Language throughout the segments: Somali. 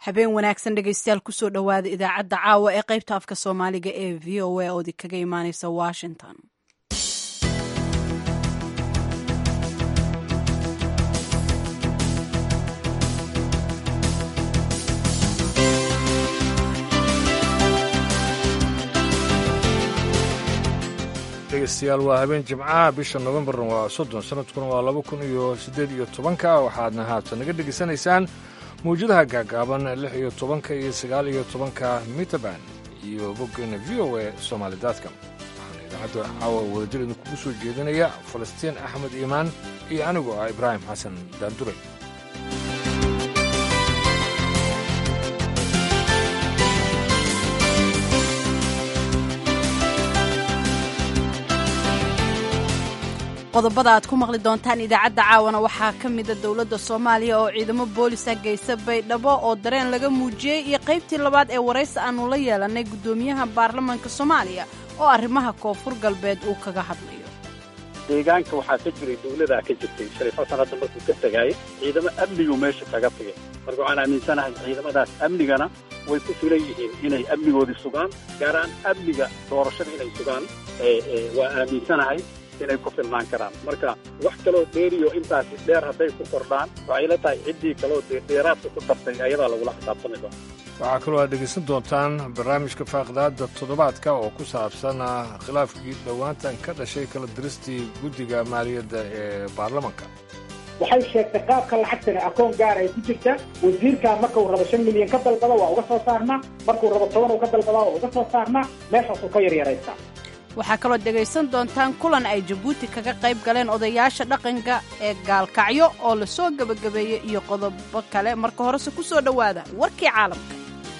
habeen wanaagsan dhegaystayaal kusoo dhowaada idaacadda caawa ee qaybta afka soomaaliga ee v o a oodi kaga imaaneysa washington dhegeystayaal waa habeen jimcaha bisha nofembarna waa soddon sanadkuna waa laba kun iyo siddeed iyo tobanka waxaadna haatan naga dhegaysanaysaan mawjadaha gaagaaban lix iyo tobanka iyo sagaal iyo tobanka mitaban iyo boggeena v o a somaalidaadka waxaana idaacadda caawa wadajir idinkugu soo jeedinaya falastiin axmed iimaan iyo anigu ah ibraahim xasan daanduray qodobada aad ku maqli doontaan idaacadda caawana waxaa ka mida dowladda soomaaliya oo ciidamo boolisa geysa baydhabo oo dareen laga muujiyey iyo qaybtii labaad ee waraysi aannu la yeelannay guddoomiyaha baarlamaanka soomaaliya oo arrimaha koonfur galbeed uu kaga hadlayo deegaanka waxaa ka jiray dawladaa ka jirtay shariif xasan hadda markuu ka tegaayo ciidamo amnigu meesha kaga tagay marka waxaan aaminsanahay ciidamadaas amnigana way ku filan yihiin inay amnigoodii sugaan gaar ahaan amniga doorashada inay sugaan waa aaminsanahay inay ku filnaan karaan marka wax kaloo dheeriyo intaasi dheer hadday ku kordhaan waxay la tahay ciddii kaloo dheeraadka ku dartay ayadaa lagula xisaabtami doona waxaa kaloo aad dhegaysan doontaan barnaamijka faaqdaadda toddobaadka oo ku saabsan khilaafkii dhowaantan ka dhashay kala diristii guddiga maaliyadda ee baarlamanka waxay sheegtay qaabka lacagtani akoon gaar ay ku jirta wasiirkaa markuu rabo shan milyan ka dalbada waa uga soo saarnaa markuu rabo toban uu ka dalbadaa waa uga soo saarnaa meeshaasuu ka yaryaraystaa waxaa kaloo dhegaysan doontaan kulan ay jabuuti kaga qayb galeen odayaasha dhaqanka ee gaalkacyo oo la soo gebagabeeyey iyo qodobo kale marka horese ku soo dhowaada warkii caalamka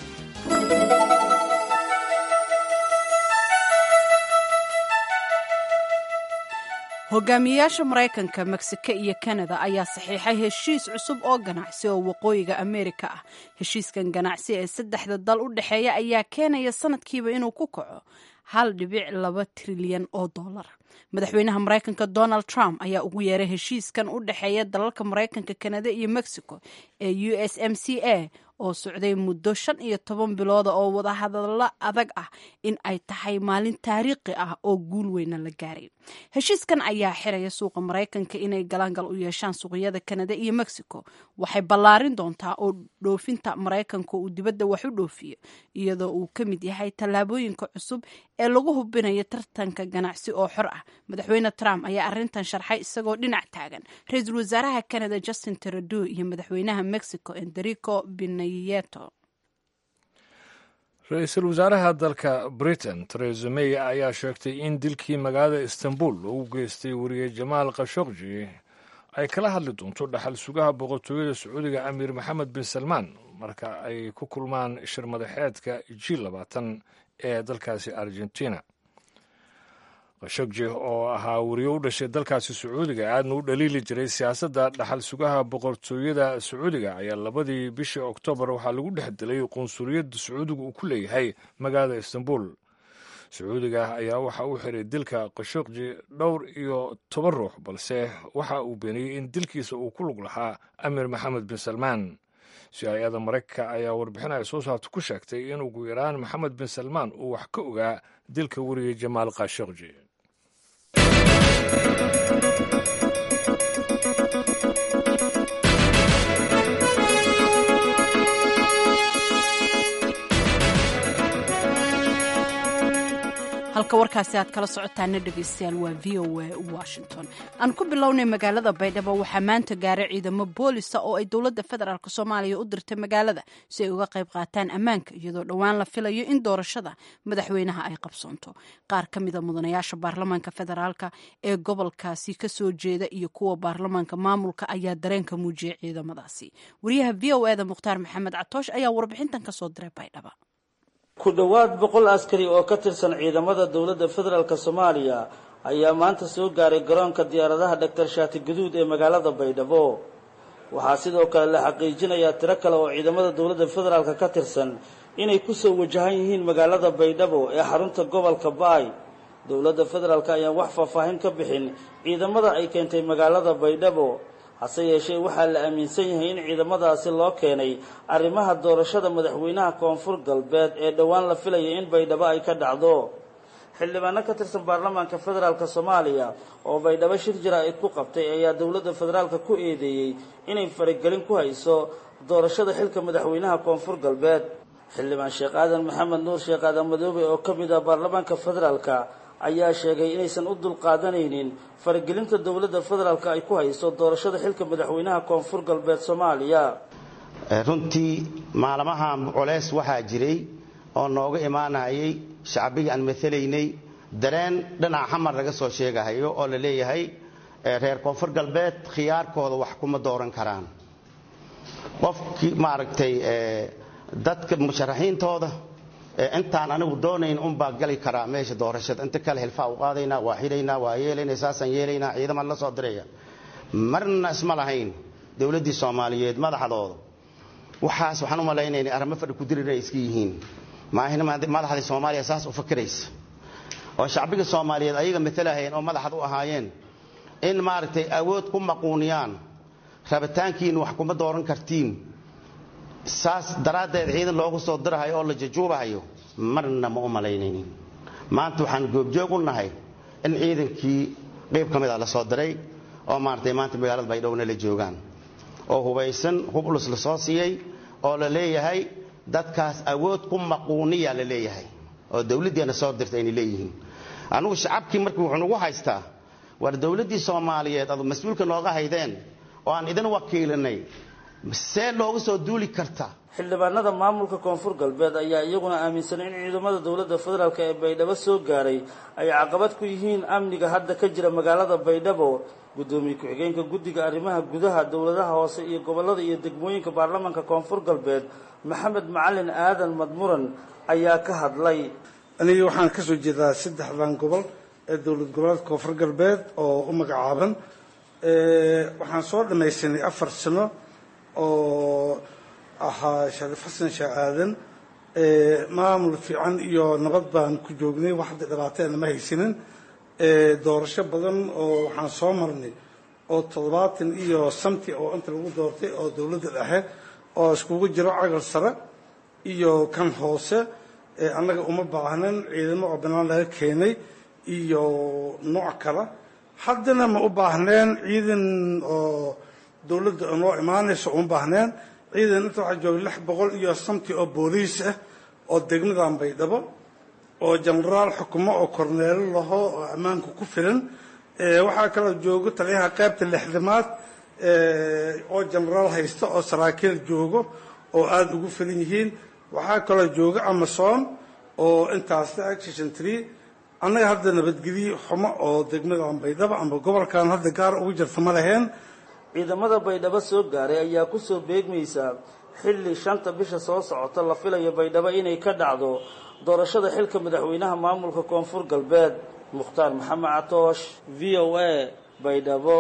hogaamiyeyaasha maraykanka meksiko iyo kanada ayaa saxiixay heshiis cusub oo ganacsi oo waqooyiga ameerika ah heshiiskan ganacsi ee saddexda dal u dhexeeya ayaa keenaya sanadkiiba inuu ku kaco hal dhibic laba trilyan oo dollar madaxweynaha maraykanka donald trump ayaa ugu yeeray heshiiskan u dhexeeya dalalka maraykanka kanada iyo mexico ee u s m c a oo socday muddo shan iyo toban bilooda oo wadahadallo adag ah in ay tahay maalin taariikhi ah oo guul weyna la gaaray heshiiskan ayaa xiraya suuqa maraykanka inay galaangal u yeeshaan suuqyada kanada iyo mexico waxay ballaarin doontaa oo dhoofinta maraykanka uu dibadda wax u dhoofiyo iyadoo uu ka mid yahay tallaabooyinka cusub ee lagu hubinayo tartanka ganacsi oo xor ah madaxweyne trump ayaa arrintan sharxay isagoo dhinac taagan ra-iisul wasaaraha canada justin trudeau iyo madaxweynaha mexico enderico binayeto ra-iisul wasaaraha dalka britain teresa may ayaa sheegtay in dilkii magaalada istanbul lagu geystay weriye jamaal khashokji ay kala hadli doonto dhaxal sugaha boqortooyada sacuudiga amiir maxamed bin salmaan marka ay ku kulmaan shir madaxeedka g labaatan ee dalkaasi argentina khashogji oo ahaa weriye u dhashay dalkaasi sacuudiga aadna u dhaliili jiray siyaasadda dhaxal sugaha boqortooyada sacuudiga ayaa labadii bishii oktoobar waxaa lagu dhex dilay qunsuliyadda sacuudiga uu ku leeyahay magaalada istanbul sacuudiga ayaa waxa uu xiray dilka khashogji dhowr iyo toban ruux balse waxa uu beeniyey in dilkiisa uu ku lug lahaa amiir maxamed bin salmaan si-aayada maraykanka ayaa warbixin ay soo saarta ku sheegtay in ugu yaraan maxamed bin salmaan uu wax ka ogaa dilka weriyey jamaal khashogji halka warkaasi aad kala socotaana dhegaystayaal waa v o a washington aan ku bilownay magaalada baydhabo waxaa maanta gaaray ciidamo boolisa oo ay dowladda federaalk soomaaliya u dirtay magaalada si ay uga qayb qaataan ammaanka iyadoo dhowaan la filayo in doorashada madaxweynaha ay qabsoonto qaar ka mida mudanayaasha baarlamaanka federaalka ee gobolkaasi kasoo jeeda iyo kuwa baarlamaanka maamulka ayaa dareenka muujiyay ciidamadaasi wariyaha v o eda mukhtaar maxamed catoosh ayaa warbixintan kasoo diray baydhaba ku dhowaad boqol askari oo ka tirsan ciidamada dowladda federaalk soomaaliya ayaa maanta soo gaaray garoonka diyaaradaha dhaktar shaati guduud ee magaalada baydhabo waxaa sidoo kale la xaqiijinayaa tiro kale oo ciidamada dowladda federaalk ka tirsan inay kusoo wajahan yihiin magaalada baydhabo ee xarunta gobolka baay dowladda federaalk ayaan wax faahfaahin ka bixin ciidamada ay keentay magaalada baydhabo hase yeeshee waxaa la aaminsan yahay in ciidamadaasi loo keenay arrimaha doorashada madaxweynaha koonfur galbeed ee dhowaan la filaya in baydhabo ay ka dhacdo xildhibaano ka tirsan baarlamaanka federaalk soomaaliya oo baydhabo shir jaraa'id ku qabtay ayaa dowladda federaalka ku eedeeyey inay faragelin ku hayso doorashada xilka madaxweynaha koonfur galbeed xildhibaan sheekh aadan maxamed nuur sheekh aadan madoobe oo ka mid ah baarlamaanka federaalka ayaa sheegay inaysan u dulqaadanaynin faragelinta dowladda federaalka ay ku hayso doorashada xilka madaxweynaha koonfur galbeed soomaaliya runtii maalmahan culeys waxaa jiray oo nooga imaanayay shacbigii aan matalaynay dareen dhinaca xamar laga soo sheegahayo oo la leeyahay reer koonfur galbeed khiyaarkooda wax kuma dooran karaan qofkii maaragtay dadka musharaxiintooda intaan anigu doonayn unbaa gali karaa meesha doorashada inta kale hilfaa u qaadaynaa waa xidhaynaa waa yeelaynaa saasaan yeelaynaa ciidamaan la soo diraya marna isma lahayn dowladdii soomaaliyeed madaxdooda waxaas waxaan u malaynaynay arrimo fadhi ku dirir ay iska yihiin maahina madaxdii soomaaliya saas u fakiraysa oo shacbiga soomaaliyeed ayaga matalahayeen oo madaxad u ahaayeen in maaragtay awood ku maquuniyaan rabitaankiina wax kuma dooran kartiin saas daraaddeed ciidan loogu soo dirahayo oo la jajuubahayo marna ma u malaynaynin maanta waxaan goobjoog u nahay in ciidankii qayb ka mid a la soo diray oo maaragtay maanta magaalada baydhowna la joogaan oo hubaysan hub ulus la soo siiyey oo la leeyahay dadkaas awood ku maquuniya la leeyahay oo dowladdiina soo dirta aynay leeyihiin anugu shacabkii markii wuxuu nagu haystaa war dowladdii soomaaliyeed adu mas-uulka nooga haydeen oo aan idin wakiilinay see looga soo duuli karta xildhibaanada maamulka koonfur galbeed ayaa iyaguna aaminsan in ciidamada dowladda federaalk ee baydhabo soo gaaray ay caqabad ku yihiin amniga hadda ka jira magaalada baydhabo guddoomiye ku-xigeenka guddiga arrimaha gudaha dowladaha hoose iyo gobollada iyo degmooyinka baarlamaanka koonfur galbeed maxamed macalin aadan madmuran ayaa ka hadlay aniga waxaan ka soo jeedaa saddexdan gobol ee dowlad goboleedka koonfur galbeed oo u magacaaban waxaan soo dhammaysanay afar sano oo ahaa shariif xasan sheekh aadan maamul fiican iyo nabad baan ku joognay wax hadda dhibaateena ma haysanin doorasho badan oo waxaan soo marnay oo toddobaatan iyo samti oo inta lagu doortay oo dowladda dhexe oo iskugu jiro cagal sare iyo kan hoose annaga uma baahnan ciidamo oo banaan laga keenay iyo nooc kale haddana ma u baahneen ciidan oo dowladda noo imaanayso uma baahneen ciidan inta waxaa jooga lix boqol iyo samti oo booliis ah oo degmadan baydhabo oo jenaraal xukumo oo korneelo laho oo ammaanka ku filan waxaa kaloo joogo taliyaha qaybta lixdamaad oo jenaraal haysta oo saraakiil joogo oo aada ugu filan yihiin waxaa kaloo jooga amason oo intaasna action tree annaga hadda nabadgelyo xumo oo degmadan baydhabo ama gobolkan hadda gaar ugu jirta ma laheen ciidamada baydhabo soo gaaray ayaa kusoo beegmaysa xilli shanta bisha soo socota la filayo baydhabo inay ka dhacdo doorashada xilka madaxweynaha maamulka koonfur galbeed mukhtaar maxamed catoosh v o a baydhabo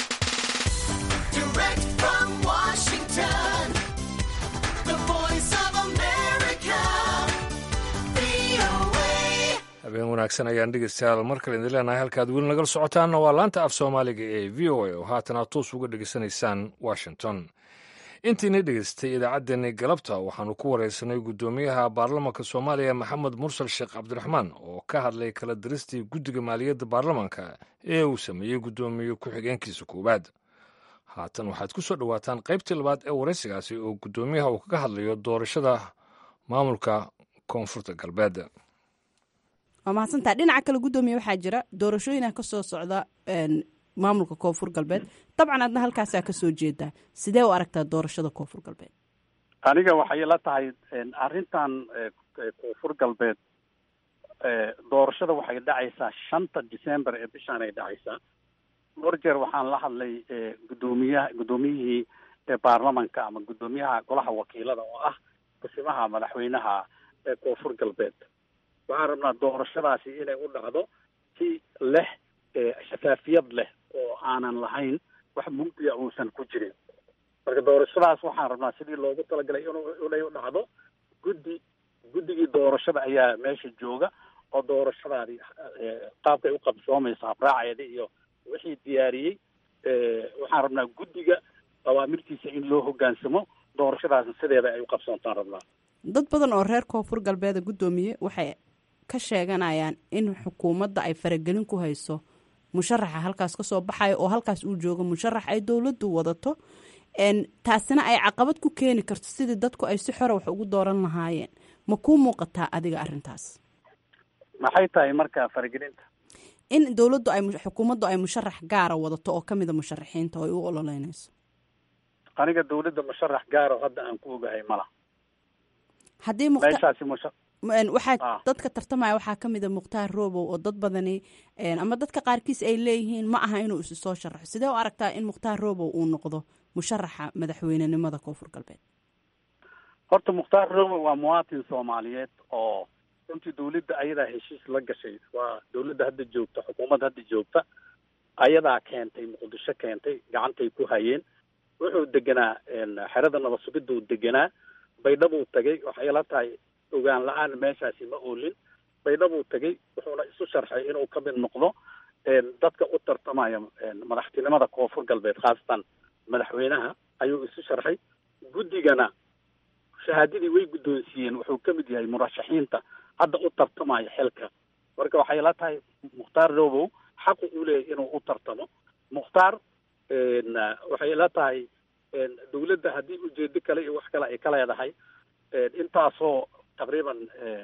habeen wanaagsan ayaan dhegeystayaal mar kale idin leenahay halkaad weli nagala socotaanna waa laanta af soomaaliga ee v o a oo haatan aad toos uga dhegeysanaysaan washington intiina dhegeystay idaacaddeenni galabta waxaanu ku wareysanay guddoomiyaha baarlamaanka soomaaliya maxamed mursal sheekh cabdiraxmaan oo ka hadlay kala diristii guddiga maaliyadda baarlamaanka ee uu sameeyey guddoomiye ku-xigeenkiisa koowaad haatan waxaad ku soo dhowaataan qaybtii labaad ee wareysigaasi oo guddoomiyaha uu kaga hadlayo doorashada maamulka koonfurta galbeed waa mahadsantaa dhinaca kale guddoomiye waxaa jira doorashooyina ka soo socda maamulka koonfur galbeed dabcan adna halkaasaa ka soo jeedaa sidee u aragtaa doorashada koonfur galbeed aniga waxay la tahay arrintan koonfur galbeed doorashada waxay dhacaysaa shanta december ee bishaan ay dhacaysaa dhowr jeer waxaan la hadlay guddoomiyaha guddoomiyihii baarlamanka ama guddoomiyaha golaha wakiilada oo ah kusimaha madaxweynaha ee koonfur galbeed waxaan rabnaa doorashadaasi inay u dhacdo si leh shafaafiyad leh oo aanan lahayn wax mugdiya uusan ku jirin marka doorashadaas waxaan rabnaa sidii loogu talagalay in inay u dhacdo guddi guddigii doorashada ayaa meesha jooga oo doorashadaadi qaabkay u qabsoomaysa habraaceeda iyo wixii diyaariyey waxaan rabnaa guddiga awaamirtiisa in loo hoggaansamo doorashadaasna sideeda ay u qabsoontaan rabnaa dad badan oo reer koonfur galbeeda guddoomiye waxay ka sheeganayaan in xukuumadda ay faragelin ku hayso musharaxa halkaas ka soo baxaya oo halkaas uu joogo musharax ay dowladdu wadato taasina ay caqabad ku keeni karto sidii dadku ay si xora wax ugu dooran lahaayeen ma kuu muuqataa adiga arrintaas maxay tahay marka faragelinta in dowladdu ay xukuumaddu ay musharax gaara wadato oo kamida musharaxiinta oo ay u ololeynayso aniga dowladda musharax gaaro hadda aan ku ogahay mala haddii meeshaasi musha waxaa dadka tartamaya waxaa ka mida mukhtaar robow oo dad badani ama dadka qaarkiis ay leeyihiin ma aha inuu isu soo sharaxo sidee u aragtaa in mukhtaar robow uu noqdo musharaxa madaxweynenimada koonfur galbeed horta mukhtaar robow waa muwaatin soomaaliyeed oo runtii dowladda ayadaa heshiis la gashay waa dowladda hadda joogta xukuumadda hadda joogta ayadaa keentay muqdisho keentay gacantay ku hayeen wuxuu deganaa xerada nabad sugiduu deganaa baydhabuu tagay waxay la tahay ogaan la-aan meeshaasi ma oolin baydhabuu tegay wuxuuna isu sharxay inuu ka mid noqdo dadka u tartamaya madaxtinimada koonfur galbeed khaasatan madaxweynaha ayuu isu sharxay guddigana shahaadadii way guddoonsiiyeen wuxuu ka mid yahay murashaxiinta hadda u tartamaya xilka marka waxay la tahay mukhtaar robow xaqu uu leeyahy inuu u tartamo mukhtaar waxay la tahay dowladda haddii ujeedo kale iyo wax kale ay ka leedahay intaasoo taqriiban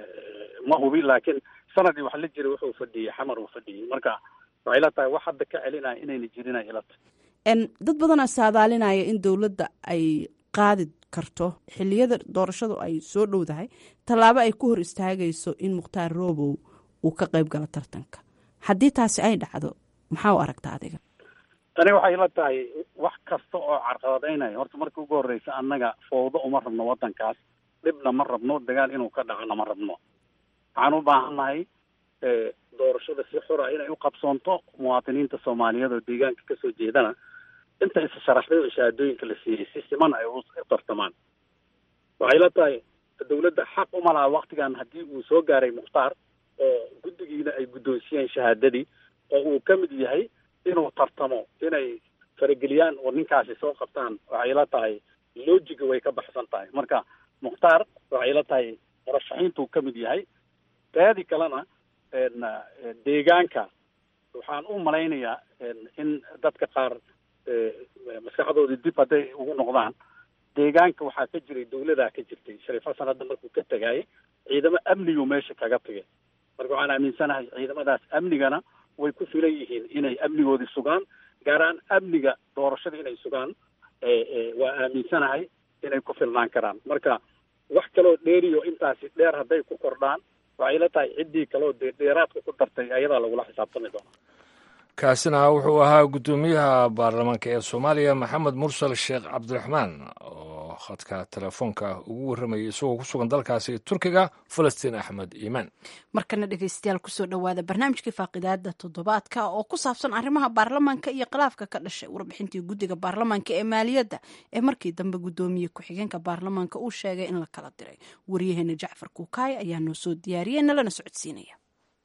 ma hubin laakiin sanadii wax la jiray wuxuu fadhiyey xamar uu fadhiyey marka waxay la tahay wax hadda ka celinaya inayna jirin ay ila tahay dad badanaa saadaalinaya in dowladda ay qaadi karto xiliyada doorashadu ay soo dhowdahay tallaabo ay ku hor istaagayso in mukhtaar robow uu ka qayb galo tartanka haddii taasi ay dhacdo maxaa u aragtaa adiga tani waxay la tahay wax kasta oo carqaladaynaya horta marka ugu horreysa annaga fowdo uma rabno waddankaas dhibna ma rabno dagaal inuu ka dhacona ma rabno waxaan u baahannahay doorashada si xura inay u qabsoonto muwaadiniinta soomaaliyeed oo deegaanka kasoo jeedana inta isa sharaxday oo shahaadooyinka la siiyey si siman ay u tartamaan waxay la tahay dowladda xaq uma laha waktigan haddii uu soo gaaray mukhtaar oo guddigiina ay guddoonsiyeen shahaadadii oo uu ka mid yahay inuu tartamo inay farageliyaan oo ninkaasi soo qabtaan waxay la tahay lojiga way ka baxsan tahay marka mukhtaar waxay la tahay murashaxiintuu ka mid yahay taadi kalena deegaanka waxaan u malaynayaa in dadka qaar maskaxdoodii dib hadday ugu noqdaan deegaanka waxaa ka jiray dawladaa ka jirtay shariif xasan hadda markuu ka tegayay ciidamo amnigu meesha kaga tagay marka waxaan aaminsanahay ciidamadaas amnigana way ku filan yihiin inay amnigoodii sugaan gaar ahaan amniga doorashada inay sugaan waa aaminsanahay inay ku filnaan karaan marka wax kaloo dheeriyo intaasi dheer hadday ku kordhaan waxay la tahay ciddii kaloo dee dheeraadka ku dartay ayadaa lagula xisaabtami doona kaasina wuxuu ahaa guddoomiyaha baarlamaanka ee soomaaliya maxamed mursal sheekh cabdiraxmaan oo khadka telefoonka ugu warramayay isagoo ku sugan dalkaasi turkiga falastiin axmed iimaan markana dhegeystayaal kusoo dhowaada barnaamijkii faaqidaada toddobaadka oo ku saabsan arrimaha baarlamaanka iyo khilaafka ka dhashay warbixintii guddiga baarlamaanka ee maaliyadda ee markii dambe guddoomiye ku-xigeenka baarlamaanka uu sheegay in la kala diray waryaheena jacfar kuukaay ayaa noo soo diyaariyey nalana socodsiinaya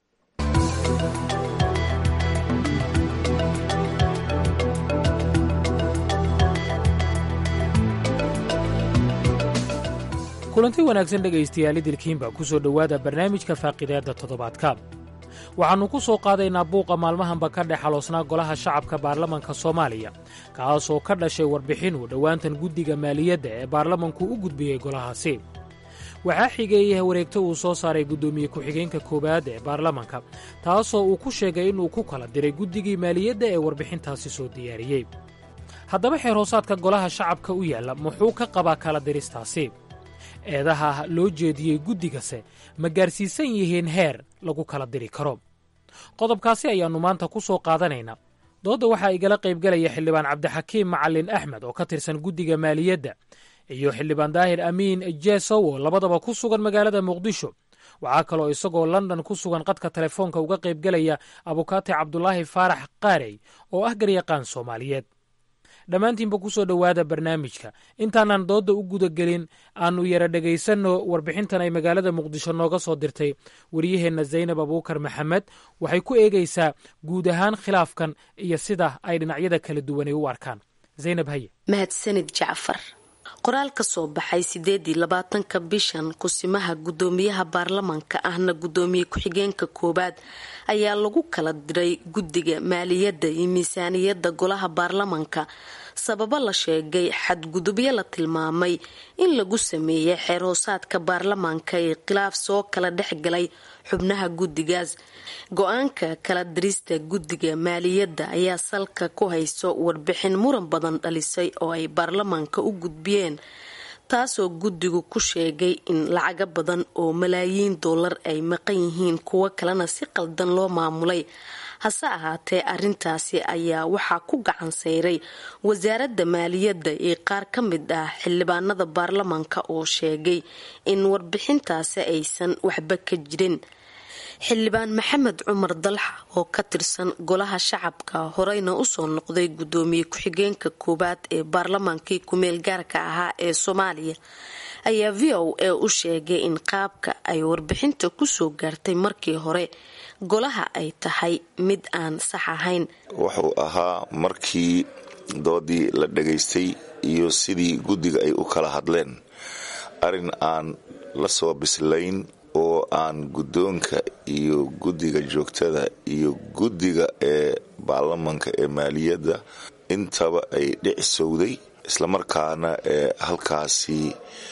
kulanti wanaagsan dhegaystayaal idilkiinba ku soo dhowaada barnaamijka faaqidaadda toddobaadka waxaannu ku soo qaadaynaa buuqa maalmahanba ka dhex xaloosnaa golaha shacabka baarlamanka soomaaliya kaasoo ka dhashay warbixin uu dhowaantan guddiga maaliyadda ee baarlamanku u gudbiyey golahaasi waxaa xigeeyey wareegto uu soo saaray guddoomiye ku-xigeenka koowaad ee baarlamanka taasoo uu ku sheegay inuu ku kala diray guddigii maaliyadda ee warbixintaasi soo diyaariyey haddaba xeer hoosaadka golaha shacabka u yaalla muxuu ka qabaa kala diristaasi eedaha loo jeediyey guddigase ma gaarsiisan yihiin heer lagu kala diri karo qodobkaasi ayaannu maanta ku soo qaadanaynaa doodda waxaa igala qaybgelaya xildhibaan cabdixakiim macalin axmed oo ka tirsan guddiga maaliyadda iyo xildhibaan daahir amiin jesow oo labadaba ku sugan magaalada muqdisho waxaa kaloo isagoo london ku sugan qadka telefoonka uga qaybgelaya abukaati cabdulaahi faarax qaarey oo ah garyaqaan soomaaliyeed dhammaantiinba ku soo dhowaada barnaamijka intaanaan doodda u gudagelin aanu yara dhegaysanno warbixintan ay magaalada muqdisho nooga soo dirtay wariyaheenna zaynab abuukar maxamed waxay ku eegaysaa guud ahaan khilaafkan iyo sida ay dhinacyada kala duwanay u arkaan zaynab haye mahadsanid jacfar qoraal ka soo baxay sideedii labaatanka bishan kusimaha guddoomiyaha baarlamaanka ahna guddoomiye ku-xigeenka koowaad ayaa lagu kala diray guddiga maaliyadda iyo miisaaniyadda golaha baarlamaanka sababo la sheegay xadgudubyo la tilmaamay in lagu sameeyay xeer hoosaadka baarlamaanka ee khilaaf soo kala dhexgalay xubnaha guddigaas go-aanka kala dirista guddiga maaliyadda ayaa salka ku hayso warbixin muran badan dhalisay oo ay baarlamaanka u gudbiyeen taasoo guddigu ku sheegay in lacago badan oo malaayiin dollar ay maqan yihiin kuwo kalena si qaldan loo maamulay hase ahaatee arintaasi ayaa waxaa ku gacan sayray wasaaradda maaliyadda ee qaar ka mid ah xildhibaanada baarlamaanka oo sheegay in warbixintaasi aysan waxba ka jirin xildhibaan maxamed cumar dalxa oo ka tirsan golaha shacabka horeyna usoo noqday guddoomiye ku-xigeenka koowaad ee baarlamaankii kumeel gaarka ahaa ee soomaaliya ayaa v o a u sheegay in qaabka ay warbixinta kusoo gaartay markii hore golaha ay tahay mid aan sax ahayn wuxuu ahaa markii doodii la dhagaystay iyo sidii guddiga ay u kala hadleen arrin aan la soo bislayn oo aan guddoonka iyo guddiga joogtada iyo guddiga ee baarlamanka ee maaliyadda intaba ay dhicisowday islamarkaana ee halkaasi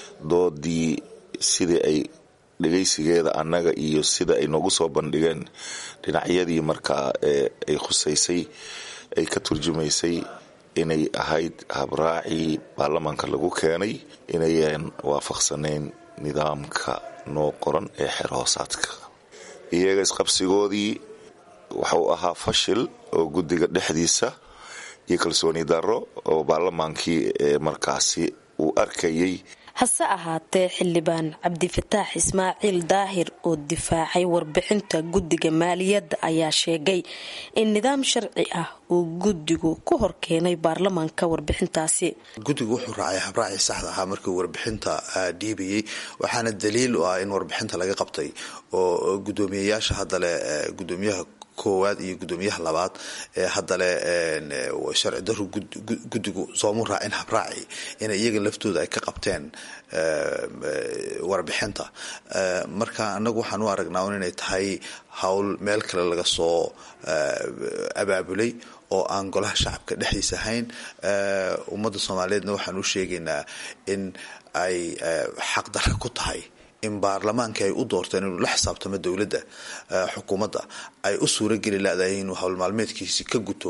doodii sidii ay dhegaysigeeda annaga iyo sida ay noogu soo bandhigeen dhinacyadii markaa ee ay khusaysay ay ka turjumaysay inay ahayd habraacii baarlamanka lagu keenay inayan waafaqsanayn nidaamka noo qoran ee xeer hoosaadka iyaga isqabsigoodii wuxuu ahaa fashil oo guddiga dhexdiisa iyo kalsooni darro oo baarlamaankii ee markaasi uu arkayay hase ahaatee xildhibaan cabdifataax ismaaciil daahir oo difaacay warbixinta guddiga maaliyadda ayaa sheegay in nidaam sharci ah uu guddigu ku horkeenay baarlamaanka warbixintaasi guddigu wuxuu raacay habraacii saxda ahaa markii warbixinta dhiibayay waxaana daliil u ah in warbixinta laga qabtay oo guddoomiyayaasha haddale gudoomiyaha koowaad iyo guddoomiyaha labaad ee haddale sharci daru guddigu soomu raacin habraaci inay iyaga laftooda ay ka qabteen warbixinta marka anagu waxaan u aragnaa un inay tahay howl meel kale laga soo abaabulay oo aan golaha shacabka dhexdiisa ahayn ummadda soomaaliyeedna waxaan u sheegaynaa in ay xaqdarra ku tahay in baarlamaanka ay u doorteen inuu la xisaabtamo dowladda xukuumadda ay u suurageli ladahay inuu howlmaalmeedkiisi ka guto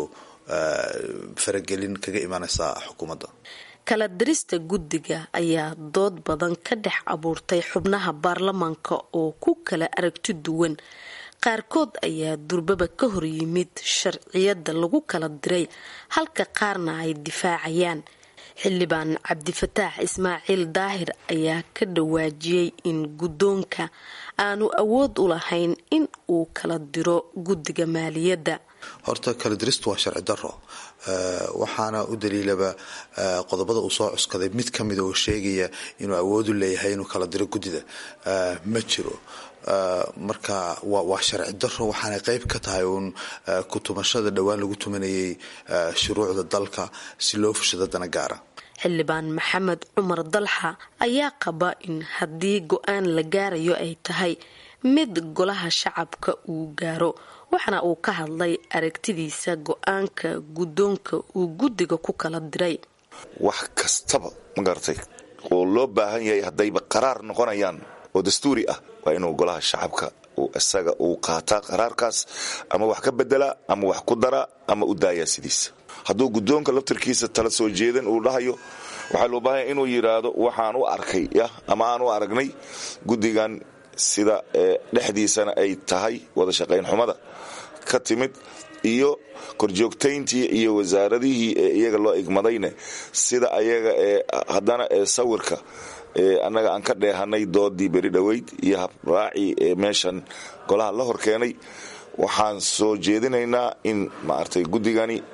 faragelin kaga imanaysa xukuumadda kala dirista guddiga ayaa dood badan ka dhex abuurtay xubnaha baarlamaanka oo ku kala aragti duwan qaarkood ayaa durbaba ka hor yimid sharciyada lagu kala diray halka qaarna ay difaacayaan xildhibaan cabdifataax ismaaciil daahir ayaa ka dhawaajiyey in guddoonka aanu awood u lahayn in uu kala diro guddiga maaliyadda horta kala diristu waa sharci daro waxaana u daliilaba qodobada uu soo cuskaday mid ka mida oo sheegaya inuu awoodu leeyahay inuu kala diro guddida ma jiro marka waa sharci daro waxaanay qeyb ka tahay uun kutumashada dhowaan lagu tumanayay shuruucda dalka si loo fushado dana gaara xildhibaan maxamed cumar dalxa ayaa qaba in haddii go-aan la gaarayo ay tahay mid golaha shacabka uu gaaro waxaana uu ka hadlay aragtidiisa go-aanka guddoonka uu guddiga ku kala diray wax kastaba ma garatay oo loo baahan yahay haddayba qaraar noqonayaan oo dastuuri ah waa inuu golaha shacabka isaga uu qaataa qaraarkaas ama wax ka bedelaa ama wax ku daraa ama u daayaa sidiisa hadduu guddoonka laftarkiisa tala soo jeedan uu dhahayo waxaa loo baahanya inuu yidhaahdo waxaan u arkay yah ama aan u aragnay guddigan sida dhexdiisana ay tahay wada shaqayn xumada ka timid iyo korjoogtayntii iyo wasaaradihii ee iyaga loo igmadayne sida ayaga ee haddana ee sawirka annaga aan ka dheehanay doodii beri dhoweyd iyo habraacii ee meeshan golaha la hor keenay waxaan soo jeedinaynaa in maaragtay guddigani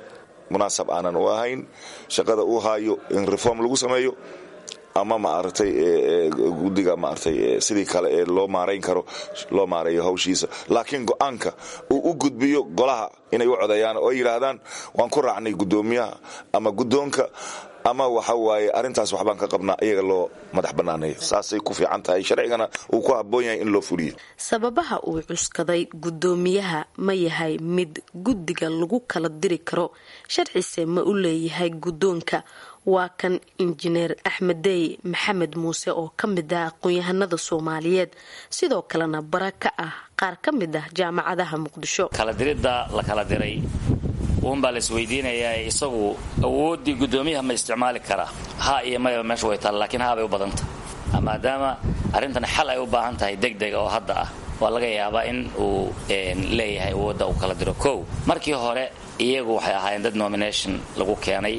munaasab aanan u ahayn shaqada uu haayo in reform lagu sameeyo ama maaragtay guddiga maaragtay sidii kale ee loo maarayn karo loo maareeyo hawshiisa laakiin go-aanka uu u gudbiyo golaha inay u codeeyaan oo ay yidhaahdaan waan ku raacnay guddoomiyaha ama guddoonka ama waxa waaye arrintaas waxbaan ka qabnaa iyaga loo madax bannaanayo saasay ku fiican tahay sharcigana uu ku habboon yahay in loo fuliyo sababaha uu cuskaday guddoomiyaha ma yahay mid guddiga lagu kala diri karo sharcise ma u leeyahay guddoonka waa kan injineer axmeddey maxamed muuse oo ka mid ah aqoon-yahanada soomaaliyeed sidoo kalena bara ka ah qaar ka mid ah jaamacadaha muqdisho kala diridda la kala diray uunbaa la isweydiinayaa isagu awooddii guddoomiyaha ma isticmaali karaa ha iyo mayba meesha way taalla lakiin haabay u badanta maadaama arrintan xal ay u baahan tahay deg dega oo hadda ah waa laga yaabaa in uu leeyahay awoodda uu kala diro kow markii hore iyagu waxay ahaayeen dad nomination lagu keenay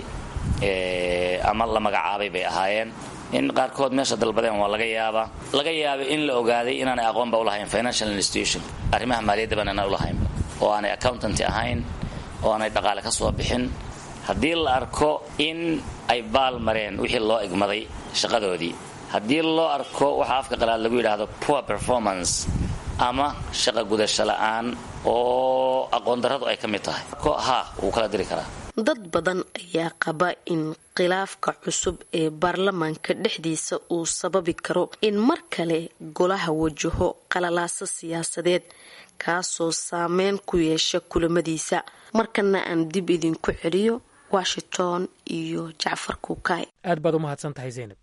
ama la magacaabay bay ahaayeen in qaarkood meesha dalbadeen waa laga yaabaa laga yaabay in la ogaaday inaanay aqoonba ulahayn financial institution arrimaha maaliyadda baan aanay ulahayn oo aanay accountanty ahayn oo aanay dhaqaale ka soo bixin haddii la arko in ay baal mareen wixii loo igmaday shaqadoodii haddii loo arko waxa afka qalaad lagu yidhaahdo poor performance ama shaqa gudasho la'aan oo aqoon darradu ay ka mid tahay ha wuu kala diri karaa dad badan ayaa qaba in khilaafka cusub ee baarlamaanka dhexdiisa uu sababi karo in mar kale golaha wajaho qalalaaso siyaasadeed kaasoo saameyn ku yeesha kulamadiisa markana aan dib idinku celiyo washington iyo jacfar kuukay aad baad u mahadsan tahay zaynab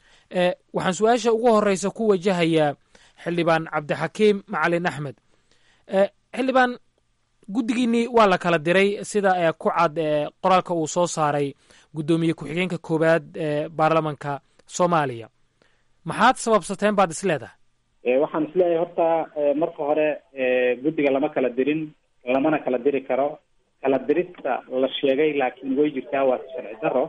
waxaan su-aasha ugu horeysa ku wajahayaa xildhibaan cabdixakiim macalin axmed xildhibaan guddigiinnii waa la kala diray sida ku cad qoraalka uu soo saaray guddoomiye ku-xigeenka koowaad ee baarlamanka soomaaliya maxaad sababsateen baad isleedahay waxaan isleeyahay horta marka hore guddiga lama kala dirin lamana kala diri karo kala dirista la sheegay laakiin way jirtaa waa sharci daro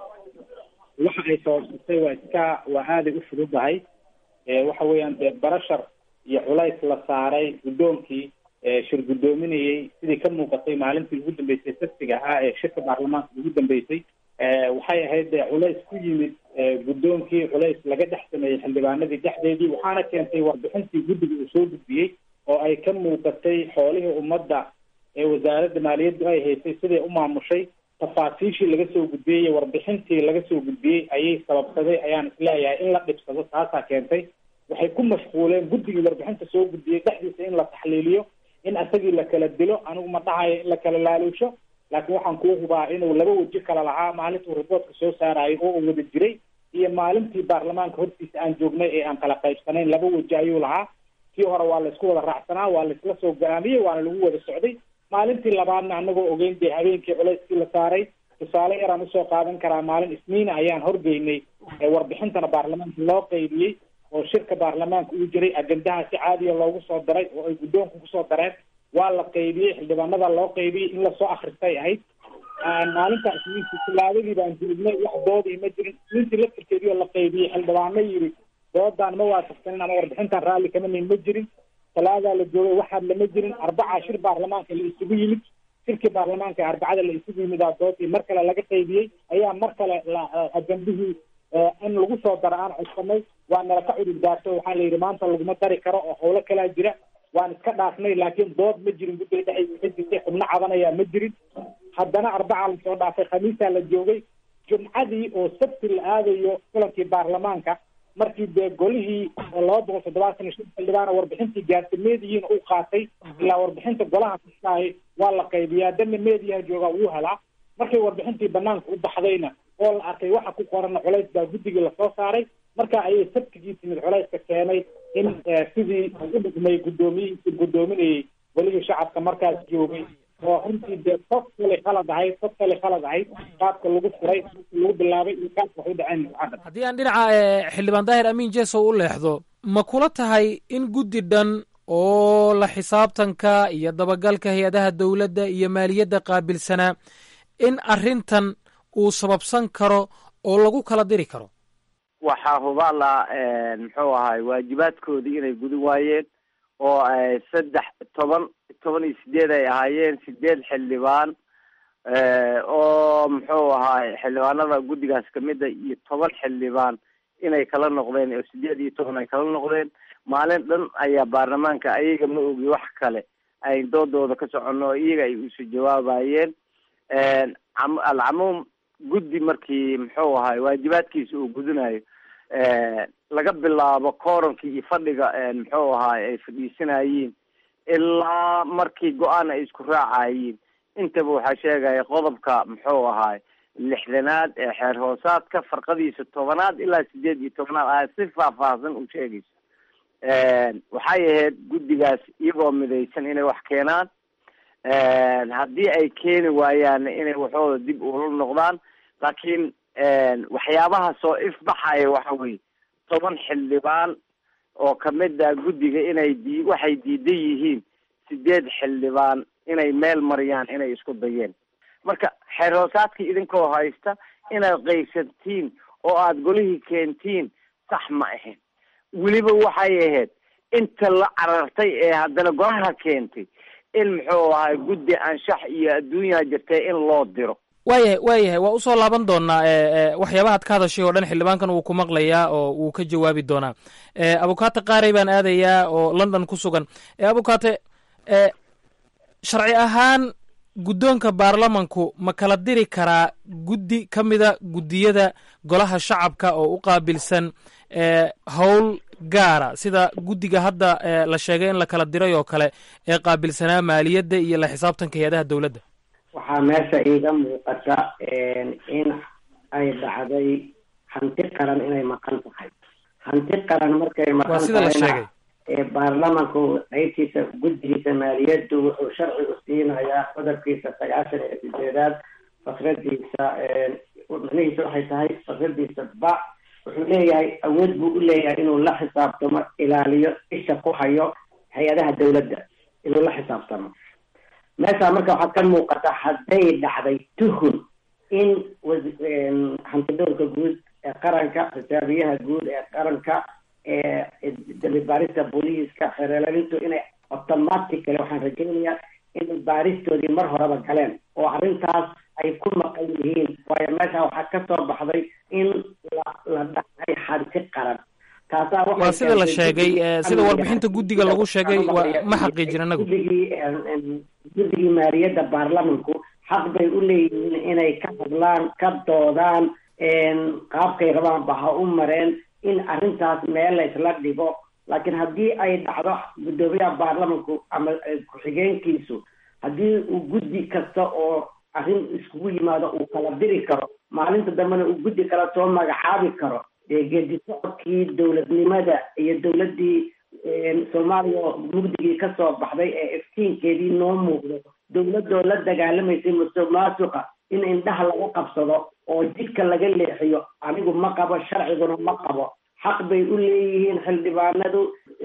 waxa ay sababsatay waa iska waa aaday u fududahay waxa weeyaan dee barashar iyo culays la saaray guddoonkii shir guddoominayay sidii ka muuqatay maalintii ugu dambeysay saftiga ahaa ee shirka baarlamaanka ugu dambeysay waxay ahayd dee culays ku yimid guddoonkii culays laga dhex sameeyey xildhibaanadii dhexdeedii waxaana keentay warbixintii guddiga uu soo gudbiyey oo ay ka muuqatay xoolihii ummadda ee wasaaradda maaliyaddu ay haysay siday u maamushay tafaasiishii laga soo gudbiyey iyo warbixintii laga soo gudbiyey ayay sababsaday ayaan isleeyahay in la dhibsado taasaa keentay waxay ku mashquuleen guddigii warbixinta soo gudbiyey dhexdiisa in la taxliiliyo in asagii la kala dilo anigu ma dhahayo in la kala laaluusho laakiin waxaan kuu hubaa inuu laba weji kala lahaa maalintuu riboortka soo saarayo oo uu wada jiray iyo maalintii baarlamaanka hortiisa aan joognay ee aan kala qaybsanayn laba weji ayuu lahaa kii hore waa laysku wada raacsanaa waa laysla soo go-aamiyey waana lagu wada socday maalintii labaadna anagoo ogeyn dee habeenkii culayskii la saaray tusaale yaraan usoo qaadan karaa maalin isniina ayaan horgeynay warbixintana baarlamaanka loo qaybiyey oo shirka baarlamaanka uu jiray agendaha si caadiya loogu soo daray oo ay guddoonku kusoo dareen waa la qaybiyey xildhibaanada loo qaybiyey in lasoo akristay ahayd maalinta isniintii tilaabadii baan jirignay wax doodii ma jirin isniintii laftirkeedii oo la qaybiyey xildhibaano yidhi doodaan ma waafaqsanin ama warbixintan raalli kama nin ma jirin talaadaa la joogay waxaad lama jirin arbacaa shir baarlamaanka la isugu yimid shirkii baarlamaanka ee arbacada la isugu yimidaa doodii mar kale laga qaybiyey ayaa mar kale ajandihii in lagu soo daro aan codsanay waa nala ka cudur daarto waxaa la yidhi maanta laguma dari karo oo howlo kalaa jira waan iska dhaafnay laakiin dood ma jirin guddiga dhexdiisa ka jirtay xubno cabanayaa ma jirin haddana arbacaa lasoo dhaafay khamiisaa la joogay jumcadii oo sabti la aadayo kulankii baarlamaanka markii dee golihii laba boqol toddobaatan iyo shan xildhibaana warbixintii gaartay meediyiina uu qaatay ilaa warbixinta golaha kastahay waa la qaybiyaa danna meediyaha joogaa wuu helaa markay warbixintii banaanka u baxdayna oo la arkay waxa ku qorana culays baa guddigii lasoo saaray marka ayay sabtigii timid culayska keenay in sidii u dhigmay guddoomiyihiisii guddoominayay welihii shacabka markaas joogay oo runtii dee qof kale khalad ahayd qof kale khalad ahayd qaabka lagu furay lagu bilaabay iyo qaabka wax u dhaceen mucadad haddii aan dhinaca xildhibaan daahir amiin jesow u leexdo ma kula tahay in guddi dhan oo la xisaabtanka iyo dabagalka hay-adaha dowladda iyo maaliyadda qaabilsanaa in arrintan uu sababsan karo oo lagu kala diri karo waxaa hubaala muxuu ahay waajibaadkoodii inay gudin waayeen oo saddex toban toban iyo sideed ay ahaayeen sideed xildhibaan oo muxuu ahaa xildhibaanada guddigaas kamida iyo toban xildhibaan inay kala noqdeen oo sideed iyo toban ay kala noqdeen maalin dhan ayaa baarlamaanka ayaga ma ogi wax kale ay doodooda ka socono oo iyaga ay isu jawaabayeen alcamuum guddi markii muxuu ahay waajibaadkiisa uu gudanayo laga bilaabo koorankii iyo fadhiga muxuu ahaay ay fadhiisanayeen ilaa markii go-aan ay isku raacayiin intaba waxaa sheegaya qodobka muxuu ahaay lixdanaad ee xeer hoosaadka farqadiisa tobanaad ilaa sideed iyo tobanaad aa si faahfaahsan u sheegaysa waxay ahayd guddigaas iyagoo midaysan inay wax keenaan haddii ay keeni waayaanna inay waxooda dib ula noqdaan laakiin waxyaabaha soo ifbaxaya waxa weye toban xildhibaan oo kamid ah guddiga inay di waxay diidan yihiin sideed xildhibaan inay meel mariyaan inay isku dayeen marka xeer hoosaadkii idinkoo haysta inaad qaysantiin oo aada golihii keentiin sax ma ahayn weliba waxay ahayd inta la carartay ee haddana golaha keentay in muxuu ahay guddi anshax iyo adduunyaa jirtay in loo diro waayahay waayahay waa usoo laaban doonaa waxyaabahaad ka hadashay oo dhan xildhibaankan wuu ku maqlayaa oo wuu ka jawaabi doonaa abukaate qaarey baan aadayaa oo london ku sugan abukaate sharci ahaan guddoonka baarlamanku ma kala diri karaa guddi ka mida guddiyada golaha shacabka oo u qaabilsan howl gaara sida guddiga hadda la sheegay in la kala diray oo kale ee qaabilsanaa maaliyadda iyo la xisaabtanka hay-adaha dowladda waxaa meesha iiga muuqata in ay dhacday hanti qaran inay maqan tahay hanti qaran markay waa maqan sida la sheegay baarlamanku qaybtiisa guddigiisa maaliyaddu wuxuu sharci u siinayaa qodobkiisa sagaashan iyo sideedaad fakradiisa macnihiisa waxay tahay fakradiisa ba wuxuu leeyahay awood buu u leeyahay inuu la xisaabtamo ilaaliyo isha ku hayo hay-adaha dowladda inuu la xisaabtamo meesha marka waxaad ka muuqata hadday dhacday tuhun in hantidowrka guud ee qaranka xisaabiyaha guud ee qaranka dambi baarista booliiska xeerelalintu inay automatically waxaan rajaynayaa inay baaristoodii mar horeba galeen oo arrintaas ay ku maqan yihiin waayo meesha waxaa ka soo baxday in la la dhacay hanti qaran taasaa waxay waa sida la keentay sheegay guddiga sida amniga warbixinta guddiga lagu sheegay waa ma xaqiijin anagu guddigii guddigii maaliyadda baarlamanku xaq bay u leeyihiin inay ka hadlaan ka doodaan qaabkay rabaanba ha u mareen in arrintaas meel la isla dhigo laakiin haddii ay dhacdo guddoomiyaha baarlamanku ama ku-xigeenkiisu haddii uu guddi kasta oo arrin iskugu yimaado uu kala diri karo maalinta dambena uu guddi kala soo magacaabi karo dee geedi socodkii dowladnimada iyo dowladdii soomaaliya oo mugdigii ka soo baxday ee iftiinkeedii noo muuqdo dowladoo la dagaalamaysay musuq maasuqa in indhaha laga qabsado oo jidka laga leexiyo anigu ma qabo sharciguna ma qabo xaq bay u leeyihiin xildhibaanadu